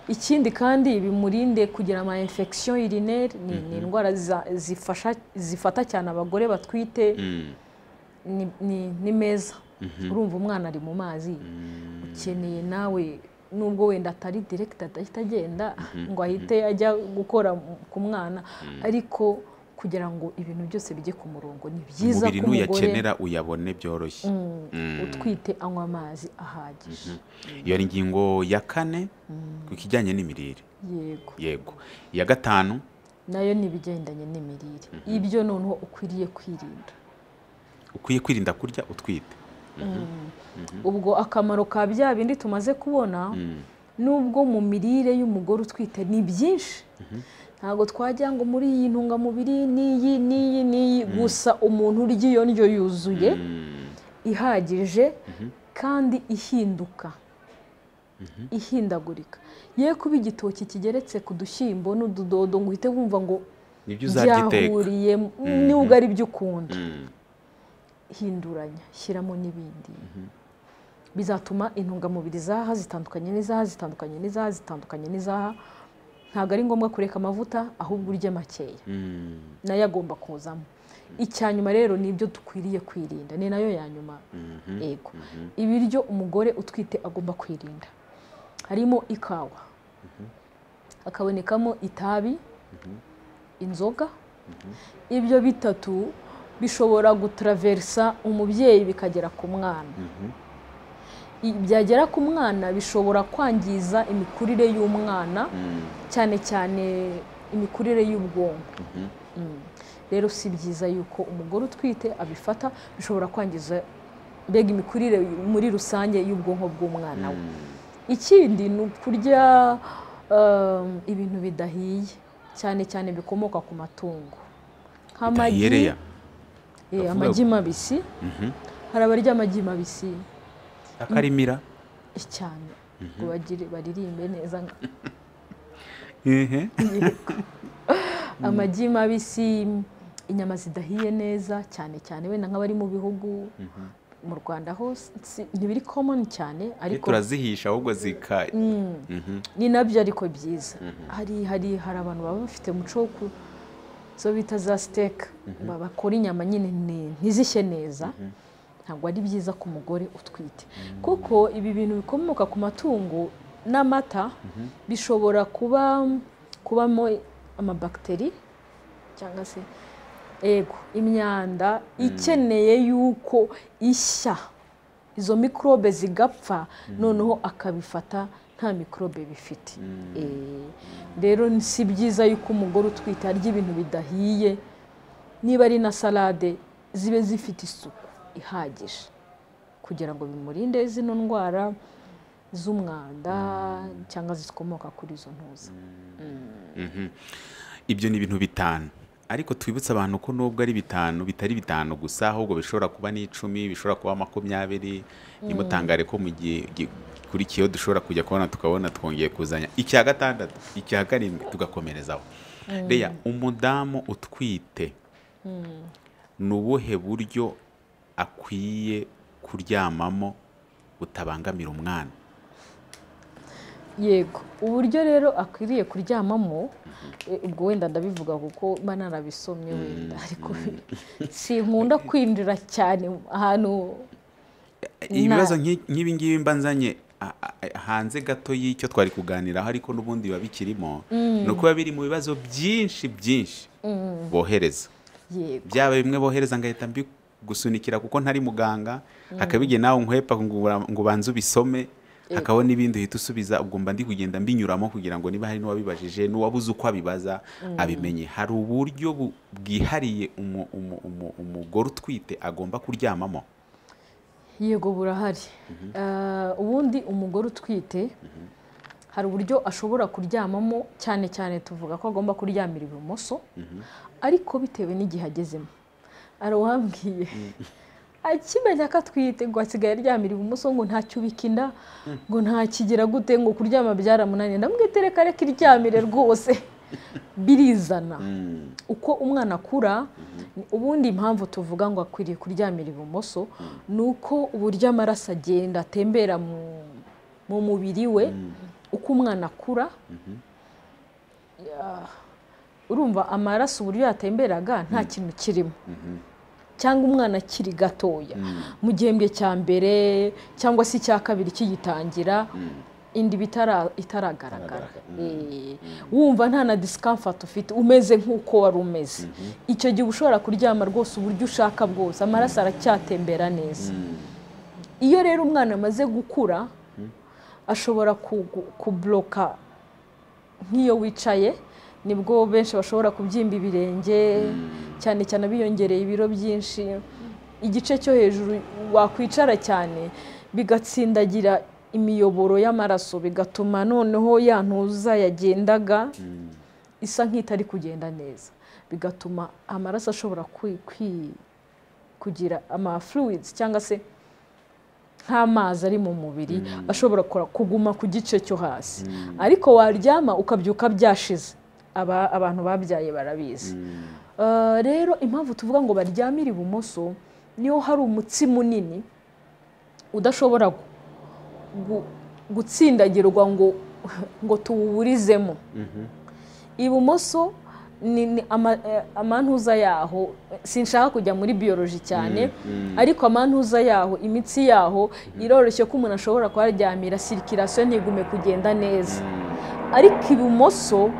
ikindi kandi bimurinde kugira ama infection urinaire ni, ni indwara za- zifasha zifata cyane abagore batwite Mm. ni, ni, ni meza urumva umwana ari mu mazi ukeneye nawe nubwo wenda atari direkita adahita agenda ngo ahite ajya gukora ku mwana ariko kugira ngo ibintu byose bijye ku murongo ni byiza umubiri ko umugore n'uyakenera uyabone byoroshye mm, utwite anywa amazi ahagije iyo ni ingingo ya kane ku kijyanye n'imirire yego yego iya gatanu nayo ni ibigendanye n'imirire ibyo noneho ukwiriye kwirinda ukwiye kwirinda kurya utwite ubwo akamaro ka bya bindi tumaze kubona nubwo mu mirire y'umugore utwite ni byinshi ntabwo twajya ngo muri iyi ntungamubiri n'iyi n'iyi n'iyi gusa umuntu urya iyo ndyo yuzuye ihagije kandi ihinduka ihindagurika ye kuba igitoki kigeretse ku dushyimbo n'ududodo ngo uhite wumva ngo nibyo uzajya iteka byahuriye nubwo ari byo ukunda hinduranya shyiramo n'ibindi bizatuma intungamubiri z'aha zitandukanye n'iz'aha zitandukanye n'iz'aha zitandukanye n'iz'aha ntabwo ari ngombwa kureka amavuta ahubwo urye makeya nayo agomba kuzamo icya nyuma rero ni ibyo dukwiriye kwirinda ni nayo ya nyuma yego ibiryo umugore utwite agomba kwirinda harimo ikawa hakabonekamo itabi inzoga ibyo bitatu bishobora gutaraverisa umubyeyi bikagera ku mwana I- byagera ku mwana bishobora kwangiza imikurire y'umwana cyane cyane imikurire y'ubwonko Mm. rero si byiza yuko umugore utwite abifata bishobora kwangiza mbega imikurire muri rusange y'ubwonko bw'umwana we ikindi ni ukurya um, ibintu bidahiye cyane cyane bikomoka ku matungo nk'amagi Dahiyereya. eh, Ndavuga amagi ngo- mabisi hari abarya amagi mabisi akarimira cyane ngo bagire baririmbe neza nka- ehe amagi mabisi inyama zidahiye neza cyane cyane wenda nk'abari mu bihugu mu rwanda hose si- ntibiri common cyane ariko turazihisha ahubwo zika Mhm. ni nabyo ariko byiza hari hari hari abantu baba bafite umuco wo ku zo bita za siteka bakora inyama nyine ni- ntizishye neza ntabwo ari byiza ku mugore utwite kuko ibi bintu bikomoka ku matungo n'amata bishobora kuba kubamo amabakiteri cyangwa se ego imyanda ikeneye yuko ishya izo mikorobe zigapfa noneho akabifata nta mikorobe bifite Eh, rero si byiza yuko umugore utwite arya ibintu bidahiye niba ari na salade zibe zifite isuku ihagije kugira ngo bimurinde zino ndwara z'umwanda cyangwa zikomoka kuri izo ntuza ibyo ni ibintu bitanu ariko twibutse abantu ko nubwo ari bitanu bitari bitanu gusa ahubwo bishobora kuba n'icumi bishobora kuba makumyabiri nimutangare ko mu gihe gikurikiyeho dushobora kujya kubona tukabona twongeye kuzanya icya gatandatu icya karindwi tugakomerezaho reya umudamu utwite ni ubuhe buryo akwiye kuryamamo butabangamira umwana yego uburyo rero akwiriye kuryamamo eh, ubwo wenda ndabivuga kuko mba narabisomye wenda ariko sinkunda kwinjira cyane ahantu ibibazo nk'i- nk'ibi ngibi mba nzanye a- a- hanze gato y'icyo twari kuganiraho ariko n'ubundi biba bikirimo ni uko biba biri mu bibazo byinshi byinshi bohereza yego byaba bimwe bohereza ngahita mbigusunikira kuko ntari muganga hakaba igihe nawe nkwepa ngo ura- ngo ubanze ubisome hakaba n'ibindi uhita usubiza ubwo mba ndi kugenda mbinyuramo kugira ngo niba hari n'uwabibajije n'uwabuze uko abibaza abimenye hari uburyo bu- bwihariye umu- umu- umu- umugore utwite agomba kuryamamo yego burahari Eh, ubundi umugore utwite hari uburyo ashobora kuryamamo cyane cyane tuvuga ko agomba kuryamira ibumoso ariko bitewe n'igihe agezemo hari uwambwiye akimenya ko atwite ngo asigaye aryamira ibumoso ngo ntacyubike inda ngo ntakigira gute ngo kuryama byaramunaniye ndamwitereka reka iryamire rwose birizana uko umwana akura ni- ubundi impamvu tuvuga ngo akwiriye kuryamira ibumoso ni uko uburyo amaraso agenda atembera mu, mu mubiri we uko umwana akura Ya, urumva amaraso uburyo yatemberaga nta kintu kirimo cyangwa umwana akiri gatoya mu gihembwe cya mbere cyangwa se icya kabiri kigitangira indi bitara- itaragaragara Eh, wumva nta na discomfort ufite umeze nk'uko wari umeze icyo gihe uba ushobora kuryama rwose uburyo ushaka bwose amaraso aracyatembera neza iyo rero umwana amaze gukura ashobora kugu- kubloka nk'iyo wicaye nibwo benshi bashobora kubyimba ibirenge cyane cyane abiyongereye ibiro byinshi igice cyo hejuru wakwicara cyane bigatsindagira imiyoboro y'amaraso bigatuma noneho ya ntuza yagendaga isa nk'itari kugenda neza bigatuma amaraso ashobora kwi- kwi- kugira ama fluids cyangwa se nk'amazi ari mu mubiri ashobora kora- kuguma ku gice cyo hasi ariko waryama ukabyuka byashize aba- abantu babyaye barabizi Eh, rero impamvu tuvuga ngo baryamire ibumoso niyo hari umutsi munini udashobora gu- gu- gutsindagirwa ngo ngo tuwuburizemo ibumoso ni ni ama- eh, amantuza yaho sinshaka kujya muri biyoroji cyane ariko amantuza yaho imitsi yaho iroroshye ko umuntu ashobora kuharyamira sirikirasiyo ntigume kugenda neza ariko ibumoso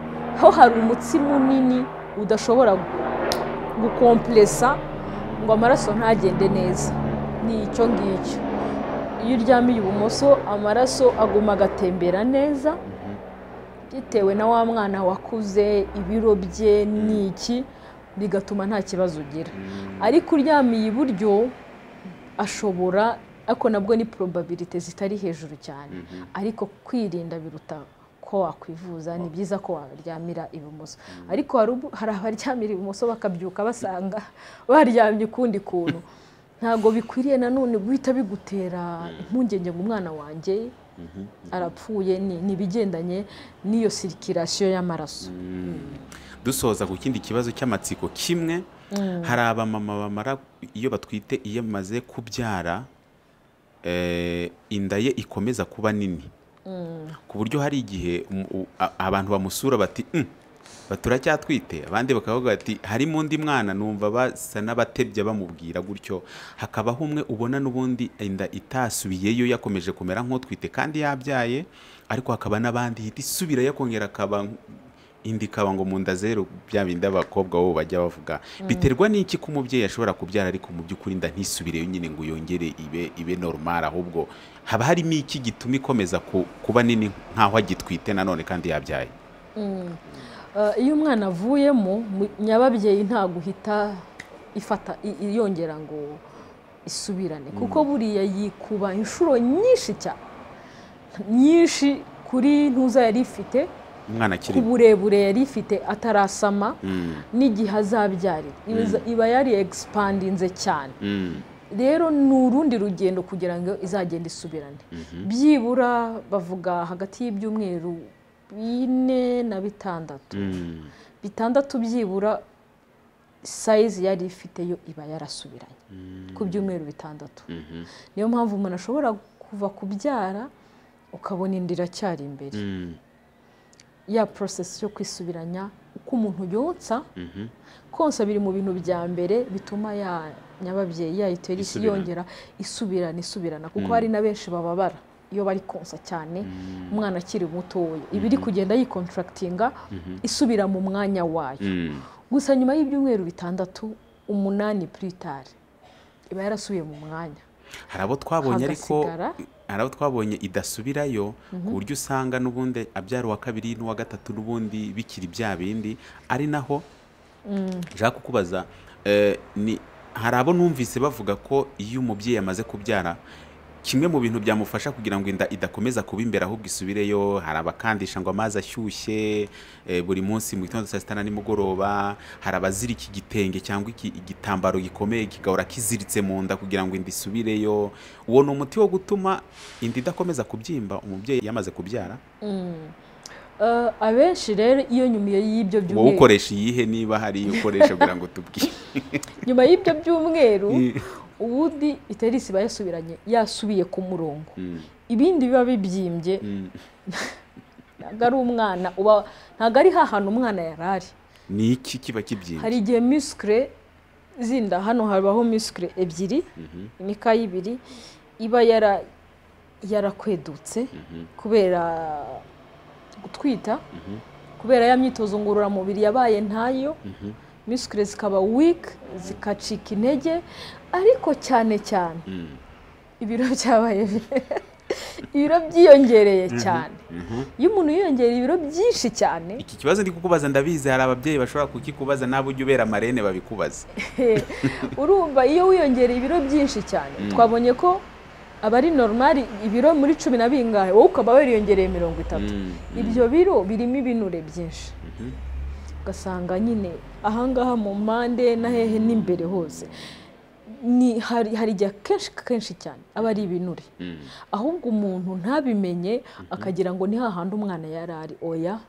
ho hari umutsi munini udashobora gu- gukomplesa ngo amaraso ntagende neza ni icyo ngicyo iyo uryamiye ibumoso amaraso aguma agatembera neza bitewe na wa mwana wakuze ibiro bye ni iki bigatuma nta kibazo ugira ariko uryamiye iburyo ashobora ariko nabwo ni probabilite zitari hejuru cyane ariko kwirinda biruta ko wakwivuza ni byiza ko waryamira ibumoso ariko hari abaryamira ibumoso bakabyuka basanga baryamye ukundi kuntu ntabwo bikwiriye nanone guhita bigutera impungenge ngo umwana wanjye arapfuye ni ibigendanye n'iyo sirikirasiyo y'amaraso dusoza ku kindi kibazo cy'amatsiko kimwe hari abamama bamara iyo batwite iyo bamaze kubyara inda ye ikomeza kuba nini ku buryo hari igihe abantu bamusura bati baturacyatwite abandi bakavuga bati harimo undi mwana numva basa n'abatebya bamubwira gutyo hakabaho umwe ubona n'ubundi inda itasubiyeyo yakomeje kumera nk'utwite kandi yabyaye ariko hakaba n'abandi ihita isubira yakongera akaba indi ikaba ngo mu nda zeru bya bindi abakobwa bo bajya bavuga biterwa n'iki ko umubyeyi ashobora kubyara ariko mu by'ukuri inda ntisubire yonyine ngo yongere ibe ibe normal ahubwo haba harimo iki gituma ikomeza kuba nini nk'aho agitwite nanone kandi yabyaye iyo umwana avuyemo nyababyeyi ntabwo uhita ifata yongera ngo isubirane kuko buriya yikuba inshuro nyinshi cyane nyinshi kuri ntuza yari ifite ku burebure yari ifite atarasama n'igihe azabyarira iba yari egisipandinze cyane rero ni urundi rugendo kugira ngo izagende isubirane byibura bavuga hagati y'ibyumweru bine na bitandatu bitandatu byibura sayizi yari ifite yo iba yarasubiranye ku byumweru bitandatu niyo mpamvu umuntu ashobora kuva kubyara ukabona inda iracyari imbere ya porosesi yo kwisubiranya uko umuntu yonsa konsa biri mu bintu bya mbere bituma ya nyababyeyi yayitera isi yongera isubirana isubirana kuko hari na benshi bababara iyo bari konsa cyane umwana akiri mutoya iba iri kugenda yikontractinga isubira mu mwanya wayo gusa nyuma y'ibyumweru bitandatu umunani puritari iba yarasubiye mu mwanya hari abo twabonye ariko hari abo twabonye idasubirayo ku buryo usanga n'ubundi abyara uwa kabiri n'uwa gatatu n'ubundi bikiri bya bindi ari naho nshaka kukubaza hari abo numvise bavuga ko iyo umubyeyi amaze kubyara kimwe mu bintu byamufasha kugira ngo inda idakomeza kuba imbere ahubwo isubireyo hari abakandisha ngo amazi ashyushye buri munsi mu gitondo saa sita na nimugoroba hari abazirika igitenge cyangwa igitambaro gikomeye kigahora kiziritse mu nda kugira ngo inda isubireyo uwo ni umuti wo gutuma inda idakomeza kubyimba umubyeyi yamaze kubyara abenshi rero iyo nyuma y'ibyo byumweru wowe ukoresha iyihe niba hari iyo ukoresha kugira ngo tubwire nyuma y'ibyo byumweru ubundi iterisi iba yasubiranye yasubiye ku murongo ibindi biba bibyimbye ntabwo ari umwana uba ntabwo ari hantu umwana yari ari ni iki kiba kibyimbye hari igihe misikire zinda hano habaho misikire ebyiri imikaya ibiri iba yarakwedutse kubera gutwita kubera ya myitozo ngororamubiri yabaye ntayo misikire zikaba wiki zikacika intege ariko cyane cyane ibiro byabaye ibiro byiyongereye cyane iyo umuntu yiyongereye ibiro byinshi cyane iki kibazo ndi kukubaza ndabizi hari ababyeyi bashobora kukikubaza nawe ujya ubera amarene babikubaza urumva iyo wiyongereye ibiro byinshi cyane twabonye ko aba ari normal ibiro muri cumi na bingahe wowe ukaba wariyongereye mirongo itatu ibyo biro birimo ibinure byinshi ugasanga nyine ahangaha mu mpande na hehe n'imbere hose ni hari igihe kenshi kenshi cyane aba ari ibinure ahubwo umuntu ntabimenye akagira ngo ni hahandi umwana yari ari oya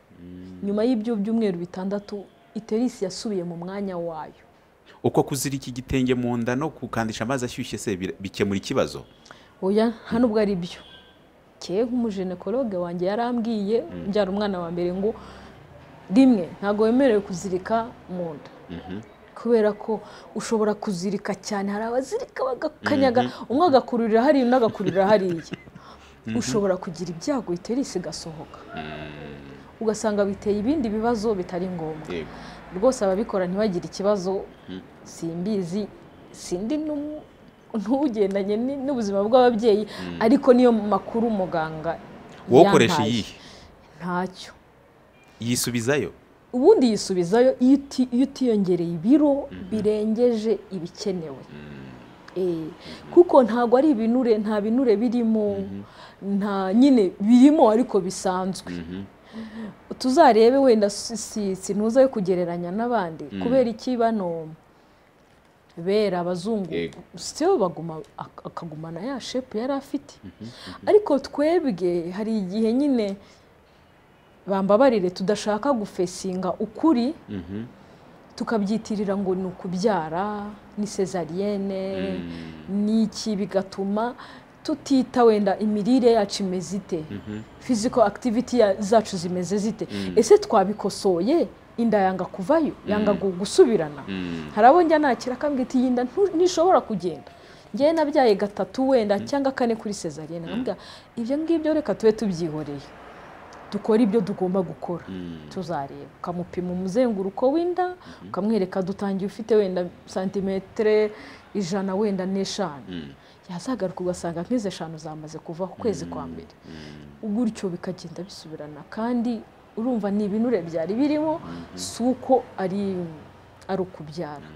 nyuma y'ibyo byumweru bitandatu iterisi yasubiye mu mwanya wayo uko kuzirika igitenge mu nda no gukandisha amazi ashyushye se bikemura ikibazo oya nta nubwo ari byo ke nk'umujenekologe wanjye yarambwiye mbyara umwana wa mbere ngo rimwe ntabwo wemerewe kuzirika mu nda kubera ko ushobora kuzirika cyane hari abazirika bagakanyaga umwe agakururira hariya undi agakururira hariya ushobora kugira ibyago iterisi igasohoka ugasanga biteye ibindi bibazo bitari ngombwa rwose ababikora ntibagire ikibazo simbizi sindi ntugendanye n'ubuzima bw'ababyeyi ariko niyo makuru muganga wowe ukoresha iyihe ntacyo yisubizayo ubundi yisubizayo iyo uti- iyo utiyongereye ibiro birengeje ibikenewe Eh, kuko ntabwo ari ibinure nta binure birimo nta nyine birimo ariko bisanzwe tuzarebe wenda si- si- sinuza yo kugereranya n'abandi kubera iki bano bera abazungu Yego. sitiyo baguma ak- akagumana ya shepu yari afite ariko twebwe hari igihe nyine bambabarire tudashaka gufesinga ukuri Mhm. tukabyitirira ngo ni ukubyara ni sezariyene ni iki bigatuma tutita wenda imirire yacu imeze ite physical activity ya- zacu zimeze zite ese twabikosoye inda yanga kuvayo yanga gu- gusubirana hari abo njya nakira akambwira ati iyi nda ntu- ntishobora kugenda ngewe nabyaye gatatu wenda cyangwa kane kuri sezariyene nkamubwira ibyo ngibyo reka tube tubyihoreye dukora ibyo tugomba gukora tuzareba ukamupima umuzenguruko w'inda ukamwereka dutangiye ufite wenda santimetero ijana wenda n'eshanu yazagaruka ugasanga nk'izi eshanu zamaze kuvaho ukwezi kwa mbere gutyo bikagenda bisubirana kandi urumva ni ibinure byari birimo si uko ari ari ukubyara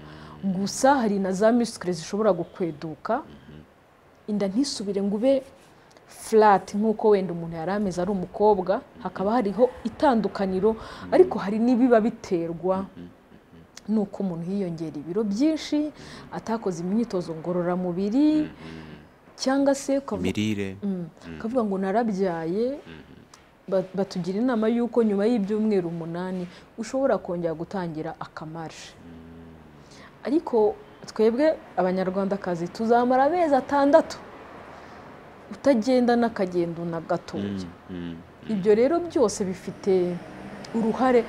gusa hari na za misikire zishobora gukweduka inda ntisubire ngo ube furati nk'uko wenda umuntu yari ameze ari umukobwa hakaba hariho itandukaniro ariko hari n'ibiba biterwa n'uko umuntu yiyongera ibiro byinshi atakoze imyitozo ngororamubiri cyangwa se ukavuga imirire akavuga ngo narabyaye ba- batugira inama y'uko nyuma y'ibyumweru umunani ushobora kongera gutangira akamarishe ariko twebwe abanyarwandakazi tuzamara amezi atandatu utagendana akagendo na gatoya Mm. ibyo rero byose bifite uruhare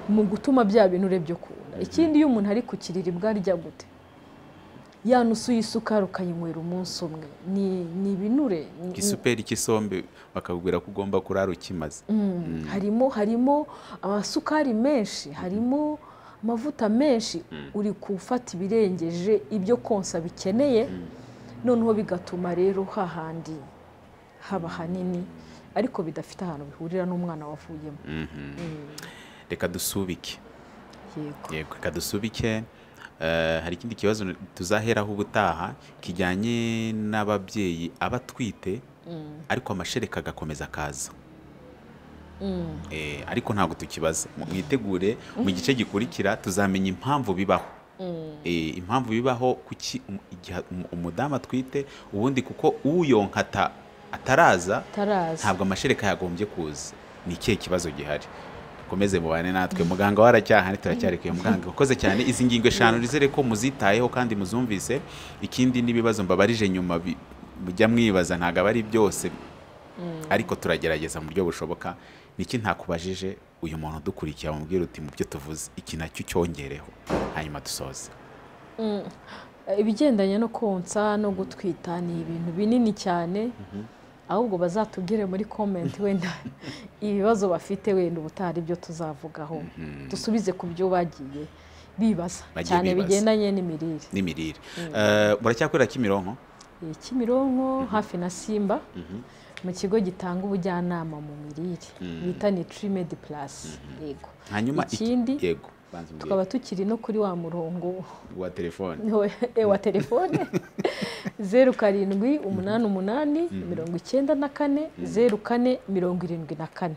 mu gutuma bya binure byo kubona ikindi iyo umuntu ari kukirira arya gute ya nusu y'isukari ukayinywera umunsi umwe ni ni ibinure ni- igisuperi cy'isombe bakakubwira ko ugomba kurara ukimaze Mm, harimo harimo amasukari menshi harimo amavuta menshi uri gufata ibirengeje ibyo konsa bikeneye noneho bigatuma rero hahandi haba hanini ariko bidafite ahantu bihurira n'umwana wavuyemo reka dusubike yego yego reka dusubike Eh, hari ikindi kibazo tuzaheraho ubutaha kijyanye n'ababyeyi aba atwite ariko amashereka agakomeza akaza Eh, ariko ntabwo tukibaza mwitegure mu gice gikurikira tuzamenya impamvu bibaho Eh, impamvu bibaho kuki um- igihe um- umudamu atwite ubundi kuko uyonka ata- ataraza tarazi ntabwo amashereka yagombye kuza ni ikihe kibazo gihari dukomeze mubane natwe muganga waracyahani turacyarekuye muganga ukoze cyane izi ngingo eshanu nizere ko muzitayeho kandi muzumvise ikindi n'ibibazo mbabarije nyuma bi- mujya mwibaza ntabwo aba ari byose ariko turagerageza mu buryo bushoboka niki ntakubajije uyu muntu udukurikiye wamubwira uti mu byo tuvuze iki nacyo cyongereho hanyuma dusoze ibigendanye no konsa no gutwita ni ibintu binini cyane ahubwo bazatubwire muri komenti wenda ibibazo bafite wenda ubutaha ibyo tuzavugaho dusubize ku byo bagiye bibaza Bagiye cyane bibaza. bigendanye n'imirire n'imirire Eh, muracyakorera kimironko Eh, kimironko hafi na simba mu kigo gitanga ubujyanama mu mirire bita nitrimedi plus yego hanyuma iki- ikindi yego banza umbwire. tukaba tukiri no kuri wa murongo wa telefone Niho- eh, wa telefone zeru karindwi umunani umunani mirongo icyenda na kane zeru kane mirongo irindwi na kane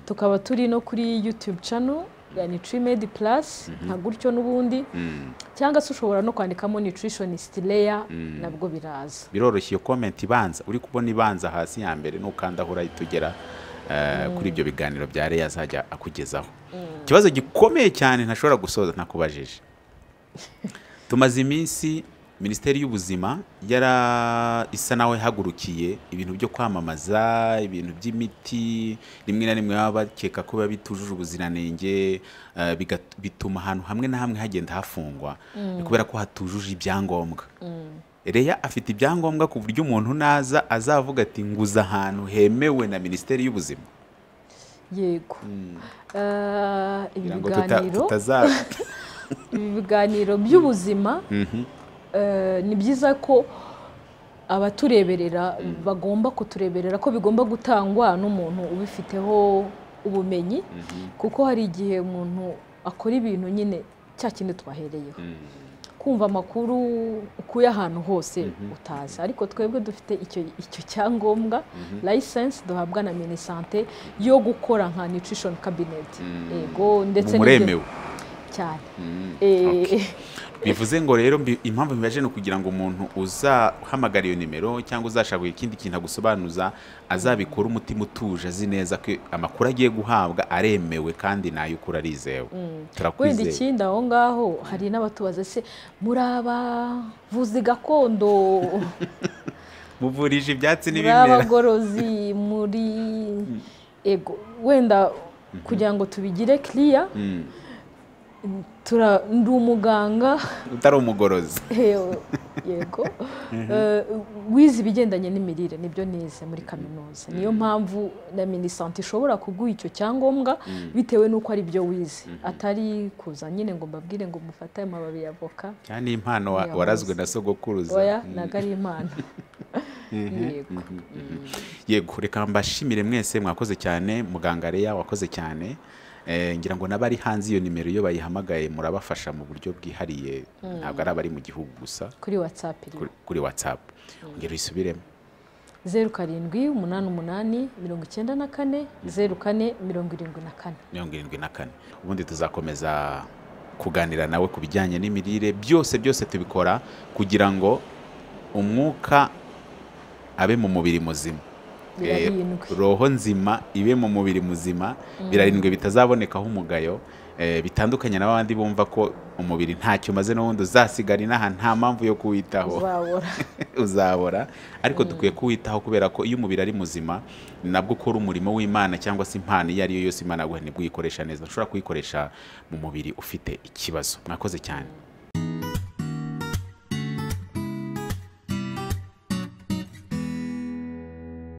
tukaba turi no kuri yutube cano ya nitrimedi plus nka gutyo n'ubundi cyangwa se ushobora no kwandikamo nutritionist layer nabwo biraza biroroshye iyo comment ibanza uri kubona ibanza hasi ya mbere nukanda aho urahita ugera eh, kuri ibyo biganiro bya reya azajya akugezaho ikibazo gikomeye cyane ntashobora gusoza ntakubajije tumaze iminsi minisiteri y'ubuzima yara isa naho yahagurukiye ibintu byo kwamamaza ibintu by'imiti rimwe na rimwe baba bakeka ko biba bitujuje ubuziranenge eh, bigat- bituma ahantu hamwe na hamwe hagenda hafungwa kubera ko hatujuje ibyangombwa reya afite ibyangombwa ku buryo umuntu naza azavuga ati nguze ahantu hemewe na minisiteri y'ubuzima yego Eh, ibi kugira ngo tuta- biganiro tutaza ibi biganiro by'ubuzima eh, ni byiza ko abatureberera bagomba kutureberera ko bigomba gutangwa n'umuntu ubifiteho ubumenyi kuko hari igihe umuntu akora ibintu nyine cya kindi twahereyeho kumva amakuru ukuye ahantu hose utazi ariko twebwe dufite icyo icyo cyangombwa layisensi duhabwa na minisante yo gukora nka nutrition cabinet yego ndetse n'ibyo muremewe cyane Mm, Eh, okay. bivuze ngo rero mbi- impamvu mbibaje ni ukugira ngo umuntu uzahamagara iyo nimero cyangwa uzashaka ikindi kintu agusobanuza azabikora umutima utuje azi neza ko amakuru agiye guhabwa aremewe kandi nayo ukura arizewe wenda turakwizeye ikindi aho ngaho hari n'abatubaza se muri abavuzi gakondo muvurije ibyatsi muri n'ibimera abagorozi muri ego wenda kugira ngo tubigire kiriya Mm, tura- ndi umuganga utari umugorozi Eyo, yego Eh, wize ibigendanye n'imirire nibyo nize muri kaminuza niyo mpamvu na minisante ishobora kuguha icyo cyangombwa bitewe n'uko ari byo wize atari kuza nyine ngo mbabwire ngo mufate aya mababi ya avoka cyane impano wa- Yahoze. warazwe na sogokuruza oya Mm. ntabwo ari impano yego yego reka mbashimire mwese mwakoze cyane muganga reya wakoze cyane Eh, ngira ngo n'abari hanze iyo nimero iyo bayihamagaye murabafasha mu buryo bwihariye ntabwo ari abari mu gihugu gusa kuri watsapu iri kuri- kuri watsapu ngero isubiremo zeru karindwi umunani umunani mirongo icyenda na kane zeru kane mirongo irindwi na kane mirongo irindwi na kane ubundi tuzakomeza kuganira nawe ku bijyanye n'imirire byose byose tubikora kugira ngo umwuka abe mu mubiri muzima Eh, birarindwi roho nzima ibe mu mubiri muzima birarindwi bitazabonekaho umugayo eh, bitandukanye n'abandi bumva ko umubiri ntacyo umaze n'ubundi uzasigara inaha nta mpamvu yo kuwitaho uzabura uzabora ariko dukwiye kuwitaho kubera ko iyo umubiri ari muzima nabwo ukora umurimo w'imana cyangwa se impano iyo ari yo yose imana yaguha nibwo uyikoresha neza ushobora kuyikoresha mu mubiri ufite ikibazo mwakoze cyane